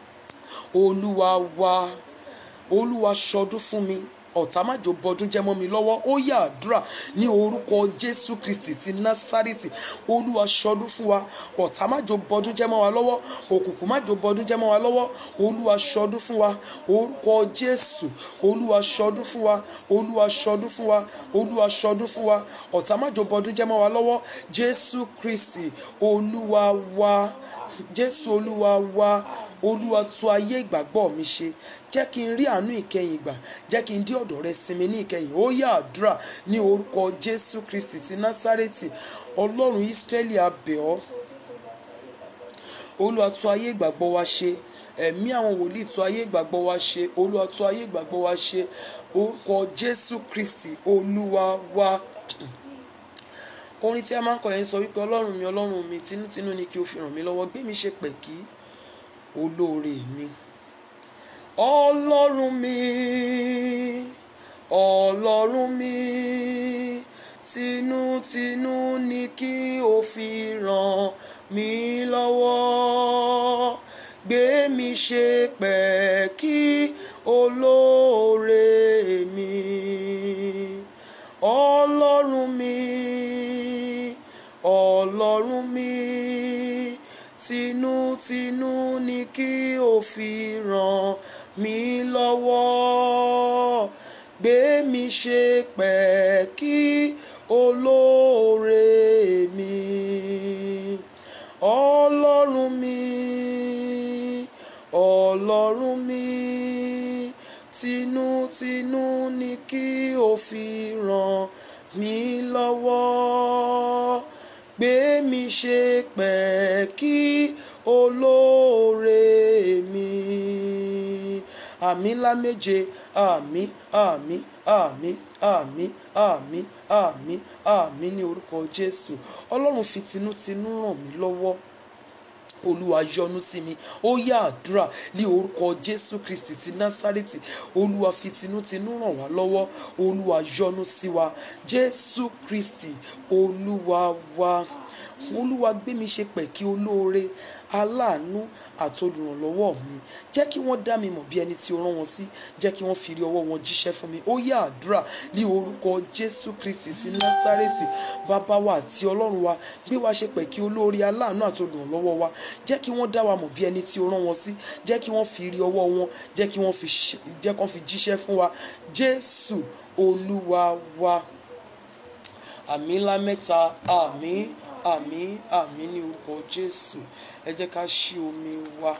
olúwa wa olúwa ṣọdún fún mi ọ̀tá májò bọdún jẹ́ mọ́ mi lọ́wọ́ ó yá àdúrà ní orúkọ jésù kristi ti násárìtì olúwa ṣọdún fún wa ọ̀tá májò bọdún jẹ́ mọ́ wa lọ́wọ́ òkùnkùn májò bọdún jẹ́ mọ́ wa lọ́wọ́ olúwa ṣọdún fún wa orúkọ jésù olúwa ṣọdún fún wa olúwa ṣọdún fún wa olúwa ṣọdún fún wa ọ̀tá májò bọdún jẹ́ mọ́ wa lọ́wọ́ jésù kristi olúwa wa jésù olúwa wa olúwa tú ayé ìgbàgbọ́ mi ṣe jẹ́ kí n rí àánú ìkẹyìn ìgbà jẹ́ kí n dé ọ̀dọ̀ rẹ sinmi ní ìkẹyìn ó yá àdúrà ní orúkọ jésù kristi ti násárẹ́tì ọlọ́run ísírẹ́lì abẹ́ ọ́ olúwa tú ayé ìgbàgbọ́ wa ṣe ẹ̀mí àwọn wòlíì tú ayé ìgbàgbọ́ wa ṣe olúwa tú ayé ìgbàgbọ́ wa ṣe orúkọ jésù kristi olúwa wa orin tí a máa ń kọ yẹn sọ wípé ọlọ́run mi ọlọ́run mi tinútinú ni kí o fi ràn mí lọ́wọ́ gbé mi ṣe pẹ̀kí olóore mi ọlọ́run mi ọlọ́run mi tinútinú ni kí o fi ràn mí lọ́wọ́ gbé mi ṣe pẹ̀kí olóore mi ọlọ́run mi ọlọ́run mi tinútinú ni kí o fi ràn mí lọ́wọ́ gbé mi ṣe pẹ̀kí olóore mi ọlọ́run mi ọlọ́run mi tinútinú ni kí o fi ràn mí lọ́wọ́ gbé mi ṣe pẹ̀kí olóore mi àmì ńlá méje àmì àmì àmì àmì àmì àmì àmì ní orúkọ jésù ọlọ́run fi tinútinú ràn mí lọ́wọ́ olúwa yọ́nú sí mi ó yá àdúrà ní orúkọ jésù kristi ti násárẹ́tì olúwa fi tinútinú ràn wá lọ́wọ́ olúwa yọ́nú sí wa jésù kristi olúwa wa olúwa gbé mi ṣe pẹ̀kí olóore aláàánú àtolùrànlọ́wọ́ mi jẹ́ kí wọ́n dá mi mọ̀ bí ẹni tí o rán wọn sí jẹ́ kí wọ́n fi rí ọwọ́ wọn jíṣẹ́ fún mi ó yá àdúrà ní orúkọ jésù kristi ti násárẹ́tì bàbá wa àti ọlọ́run wa gbé wa ṣe pẹ̀kí olóore aláàánú àtolùrànlọ́wọ́ wa jẹ́ kí wọ́n dá wa mọ̀ bí ẹni tí o rán wọn sí jẹ́ kí wọ́n fi rí ọwọ́ wọn jẹ́ kí wọ́n fi ṣe- jẹ́ kí wọ́n fi jíṣẹ́ fún wa jésù olúwa wa àmì ńlá mẹ́ta àmì àmì àmì ní orúkọ jésù ẹ jẹ́ ká ṣí omi wa.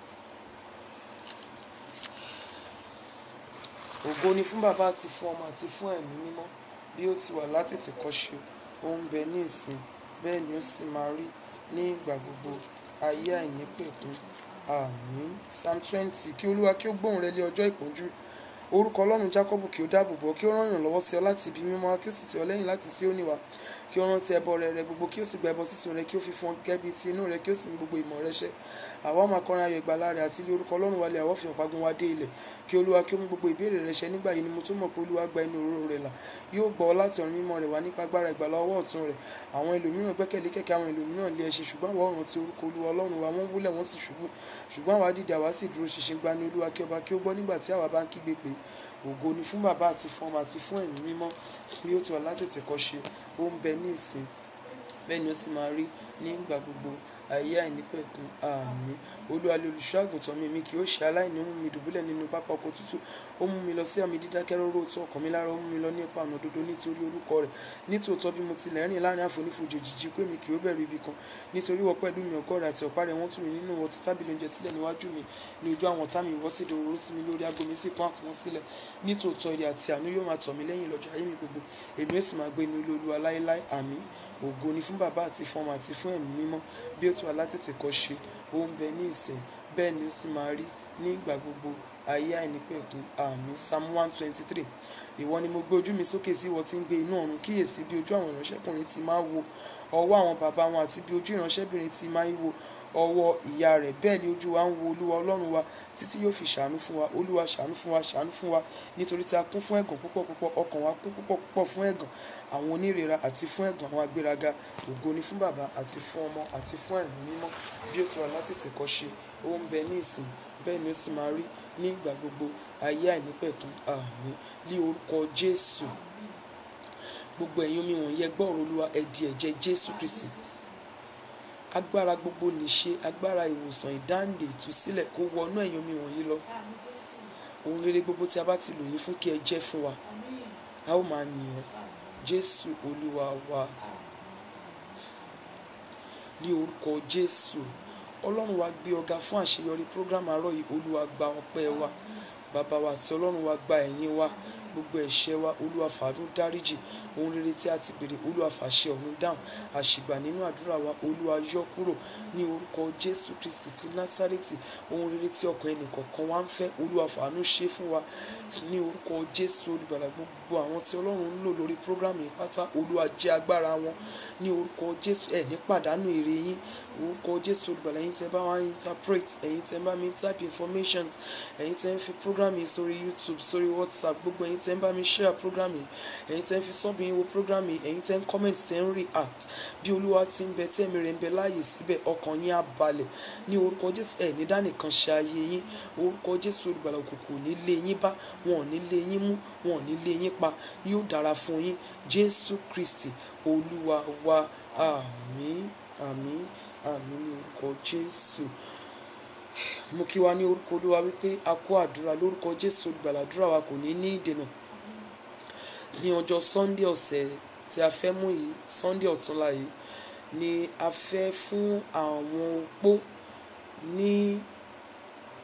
ògo ni fún bàbá àti fún ọmọ àti fún ẹ̀mí mímọ́ bí ó ti wà látètè kọ́ṣe ó ń bẹ ní ìsìn bẹ́ẹ̀ ni ó sì máa rí ní ìgbà gbogbo ayé àìnípẹ̀kun àmín psalm twenty kí olúwa kí ó gbóhùn rẹ lé ọjọ́ ìpọ́njú orúkọ ọlọ́run jákọ́bù kí ó dáàbò bò kí ó rán ìrànlọ́wọ́ sí ọ láti ibi mímọ́ wá, kí ó sì tì ọ lẹ́yìn láti sí òní wá kí ó rántí ẹbọ rẹ rẹ gbogbo kí ó sì gba ẹbọ sísun rẹ kí ó fi fún ọ gẹ́gẹ́ bí ti inú rẹ kí ó sì mú gbogbo ìmọ̀ rẹ ṣẹ àwa máa kọrin ayọ̀ ìgbàlà rẹ àti ilé orúkọ ọlọ́run wálé àwọ̀ fi ọ̀págun wá dé ilẹ̀ kí olúwa kí ó mú gbogbo ìbéèrè rẹ ṣẹ nígbà yìí ni mo tún mọ̀ pé olúwa gba inú òróró rẹ là yóò gbọ́ ọ láti ọ̀run mímọ́ rẹ wá nípa agbára ìgbàlà ọwọ́ ọ̀tún rẹ àwọn ẹlòmíràn gbẹ́kẹ̀lé kẹ̀kẹ́ àwọn ẹlòmíràn lé ẹṣin ṣùgbọ́n àwọn ọ̀run ti orúkọ olúwa ọlọ́run wa wọ́n wúlẹ̀ wọ́n sì ṣubú ṣùgbọ́n àwa dìde àwa sì dúró ṣinṣin gba ní olúwa kí ọba kí ó gbọ́ nígbà tí àwa bá ń kígbe pé ògo ni fún bàbá àti fún ọmọ àti fún ẹ̀mí mímọ́ bí ó ti wà látètè kọ́ ṣe ó ń bẹ ní ìsìn bẹ́ẹ̀ ni ó sì máa rí ní ìgbà gbogbo ayé àìnípẹ̀kun àmín olúwa lé olùṣọ́ àgùntàn mi mi kì yóò ṣe aláìní ó mú mi dùbúlẹ̀ nínú pápá oko tútù ó mú mi lọ sí àmì dídákẹ́ róró tó ọkàn mi lára ó mú mi lọ ní ipa ọ̀nà òdodo nítorí orúkọ rẹ̀ nítòótọ́ bí mo tilẹ̀ rìn láàrin àfonífojì òjìji pé mi kì yóò bẹ̀rù ibi kan nítorí wọ́n pẹ̀lú mi ọ̀gọ́ rẹ̀ àti ọ̀pá rẹ̀ wọ́n tù mí nínú wọn ti tábìlì oúnjẹ sílẹ̀ níwájú mi ní ojú àwọn ọ̀tá mi ìwọ́ sì dòróró sí mi lórí aago mi sì pọ́n àpọ́n sílẹ̀ nítòótọ́ ire àti àánú yóò máa tọ̀ mí lẹ́yìn lọ́jọ́ ayé mi gbogbo èmi ó sì máa gbé inú ilé olúwa láéláé àmín ògo ni fún bàbá àti fún ọmọ àti fún ẹ̀mí mímọ́ bí ó ti wà látètè kọ́ ṣe ó ń bẹ ní ìsìn bẹ́ẹ̀ ni ó sì máa rí ní ìgbà gbogbo ayé àìnípẹ̀kun àmín psalm one twenty three ìwọ ni mo gbé ojú mi sókè sí ìwọ tí ń gbé inú ọ̀run kíyèsí bí ojú àwọn ìránṣẹ́kùnrin ti máa wo ọwọ́ àwọn bàbá wọn àti bí ojú ìránṣẹ́bìnrin ti máa ń wo ọwọ́ ìyá rẹ̀ bẹ́ẹ̀ ni ojú wa ń wo olúwa ọlọ́run wa títí yóò fi ṣàánú fún wa olúwa ṣàánú fún wa ṣàánú fún wa nítorí tí a kún fún ẹ̀gàn púpọ̀ púpọ̀ ọkàn wa kún púpọ̀ púpọ̀ fún ẹ̀gàn àwọn onírera àti fún ẹ̀gàn àwọn agbéraga ògo ni fún bàbá àti fún ọmọ àti fún ẹ̀mí mímọ́ bí ó ti wà látètè kọ́ ṣe ó ń bẹ ní ìsìn bẹ́ẹ̀ ni ó sì máa rí ní ìgbà gbogbo ayé àìnípẹ̀kun àmín ní orúkọ jésù gbogbo ẹ̀yin omi wọ̀nyí ẹ gbọ́ ọ̀rọ̀ olúwa ẹ di ẹ̀jẹ̀ jésù kristi agbára gbogbo nìṣe agbára ìwòsàn ìdáǹdè ìtúsílẹ̀ kó wọnú ẹ̀yin omi wọ̀nyí lọ ohun rere gbogbo tí a bá ti lò yín fún kí ẹ jẹ́ fún wa a ó máa yìn ọ́ jésù olúwa wa ní orúkọ jésù ọlọ́run wa gbé ọ̀gá fún àṣeyọrí program àárọ̀ yìí olúwa gba ọpẹ́ wa bàbá wa àti ọlọ́run wa gba ẹ̀yìn wa gbogbo ẹ̀ṣẹ̀ wa olúwa fàánú dáríjì ohun rere tí a ti béèrè olúwa fàṣẹ ọ̀run dáhùn àṣìgbà nínú àdúrà wa olúwa yọ kúrò ní orúkọ jésù kristi ti násárẹ́tì ohun rere tí ọkàn ẹnìkọ̀ọ̀kan wa ń fẹ́ olúwa fàánú ṣe fún wa ní orúkọ jésù olùgbàlà gbogbo àwọn tí ọlọ́run ń lò lórí program yìí pátá olúwa jẹ́ agbára wọn ní orúkọ jésù ẹ̀ ní pàdánù èrè yín orúkọ jésù olùgbàlà ẹ̀yin tẹ́ bá wá interpret ẹ̀yin tẹ́ bá mi type informations ẹ̀yin tẹ́ ń fi program yìí sórí youtube sórí whatsapp gbogbo ẹ̀yin tẹ́ ń bá mi share program yìí ẹ̀yin tẹ́ ń fi sub yín wo program yìí ẹ̀yin tẹ́ ń comment tẹ́ ń react bí olúwa ti ń bẹ tẹ́mi rẹ̀ ń bẹ láàyè síbẹ̀ ọkàn yín á balẹ̀ ní orúkọ jésù ẹ̀ ní dánìkan ṣe ayé yín orúkọ jésù olùgbàlà òkùnkùn ò ní lé yín bá wọn ò ní lé yín mú wọn ò ní lé yín pa yóò dára fún yín jésù kristi olúwa wa àmín àmín àmín ní orúkọ jésù mo kí wa ní orúkọ olúwa wípé a kó àdúrà lórúkọ jésù olùgbàlà àdúrà wa kò ní ní ìdènà ní ọjọ́ sunday ọ̀sẹ̀ tí a fẹ́ mú yìí sunday ọ̀túnla yìí ni a fẹ́ fún àwọn opó ní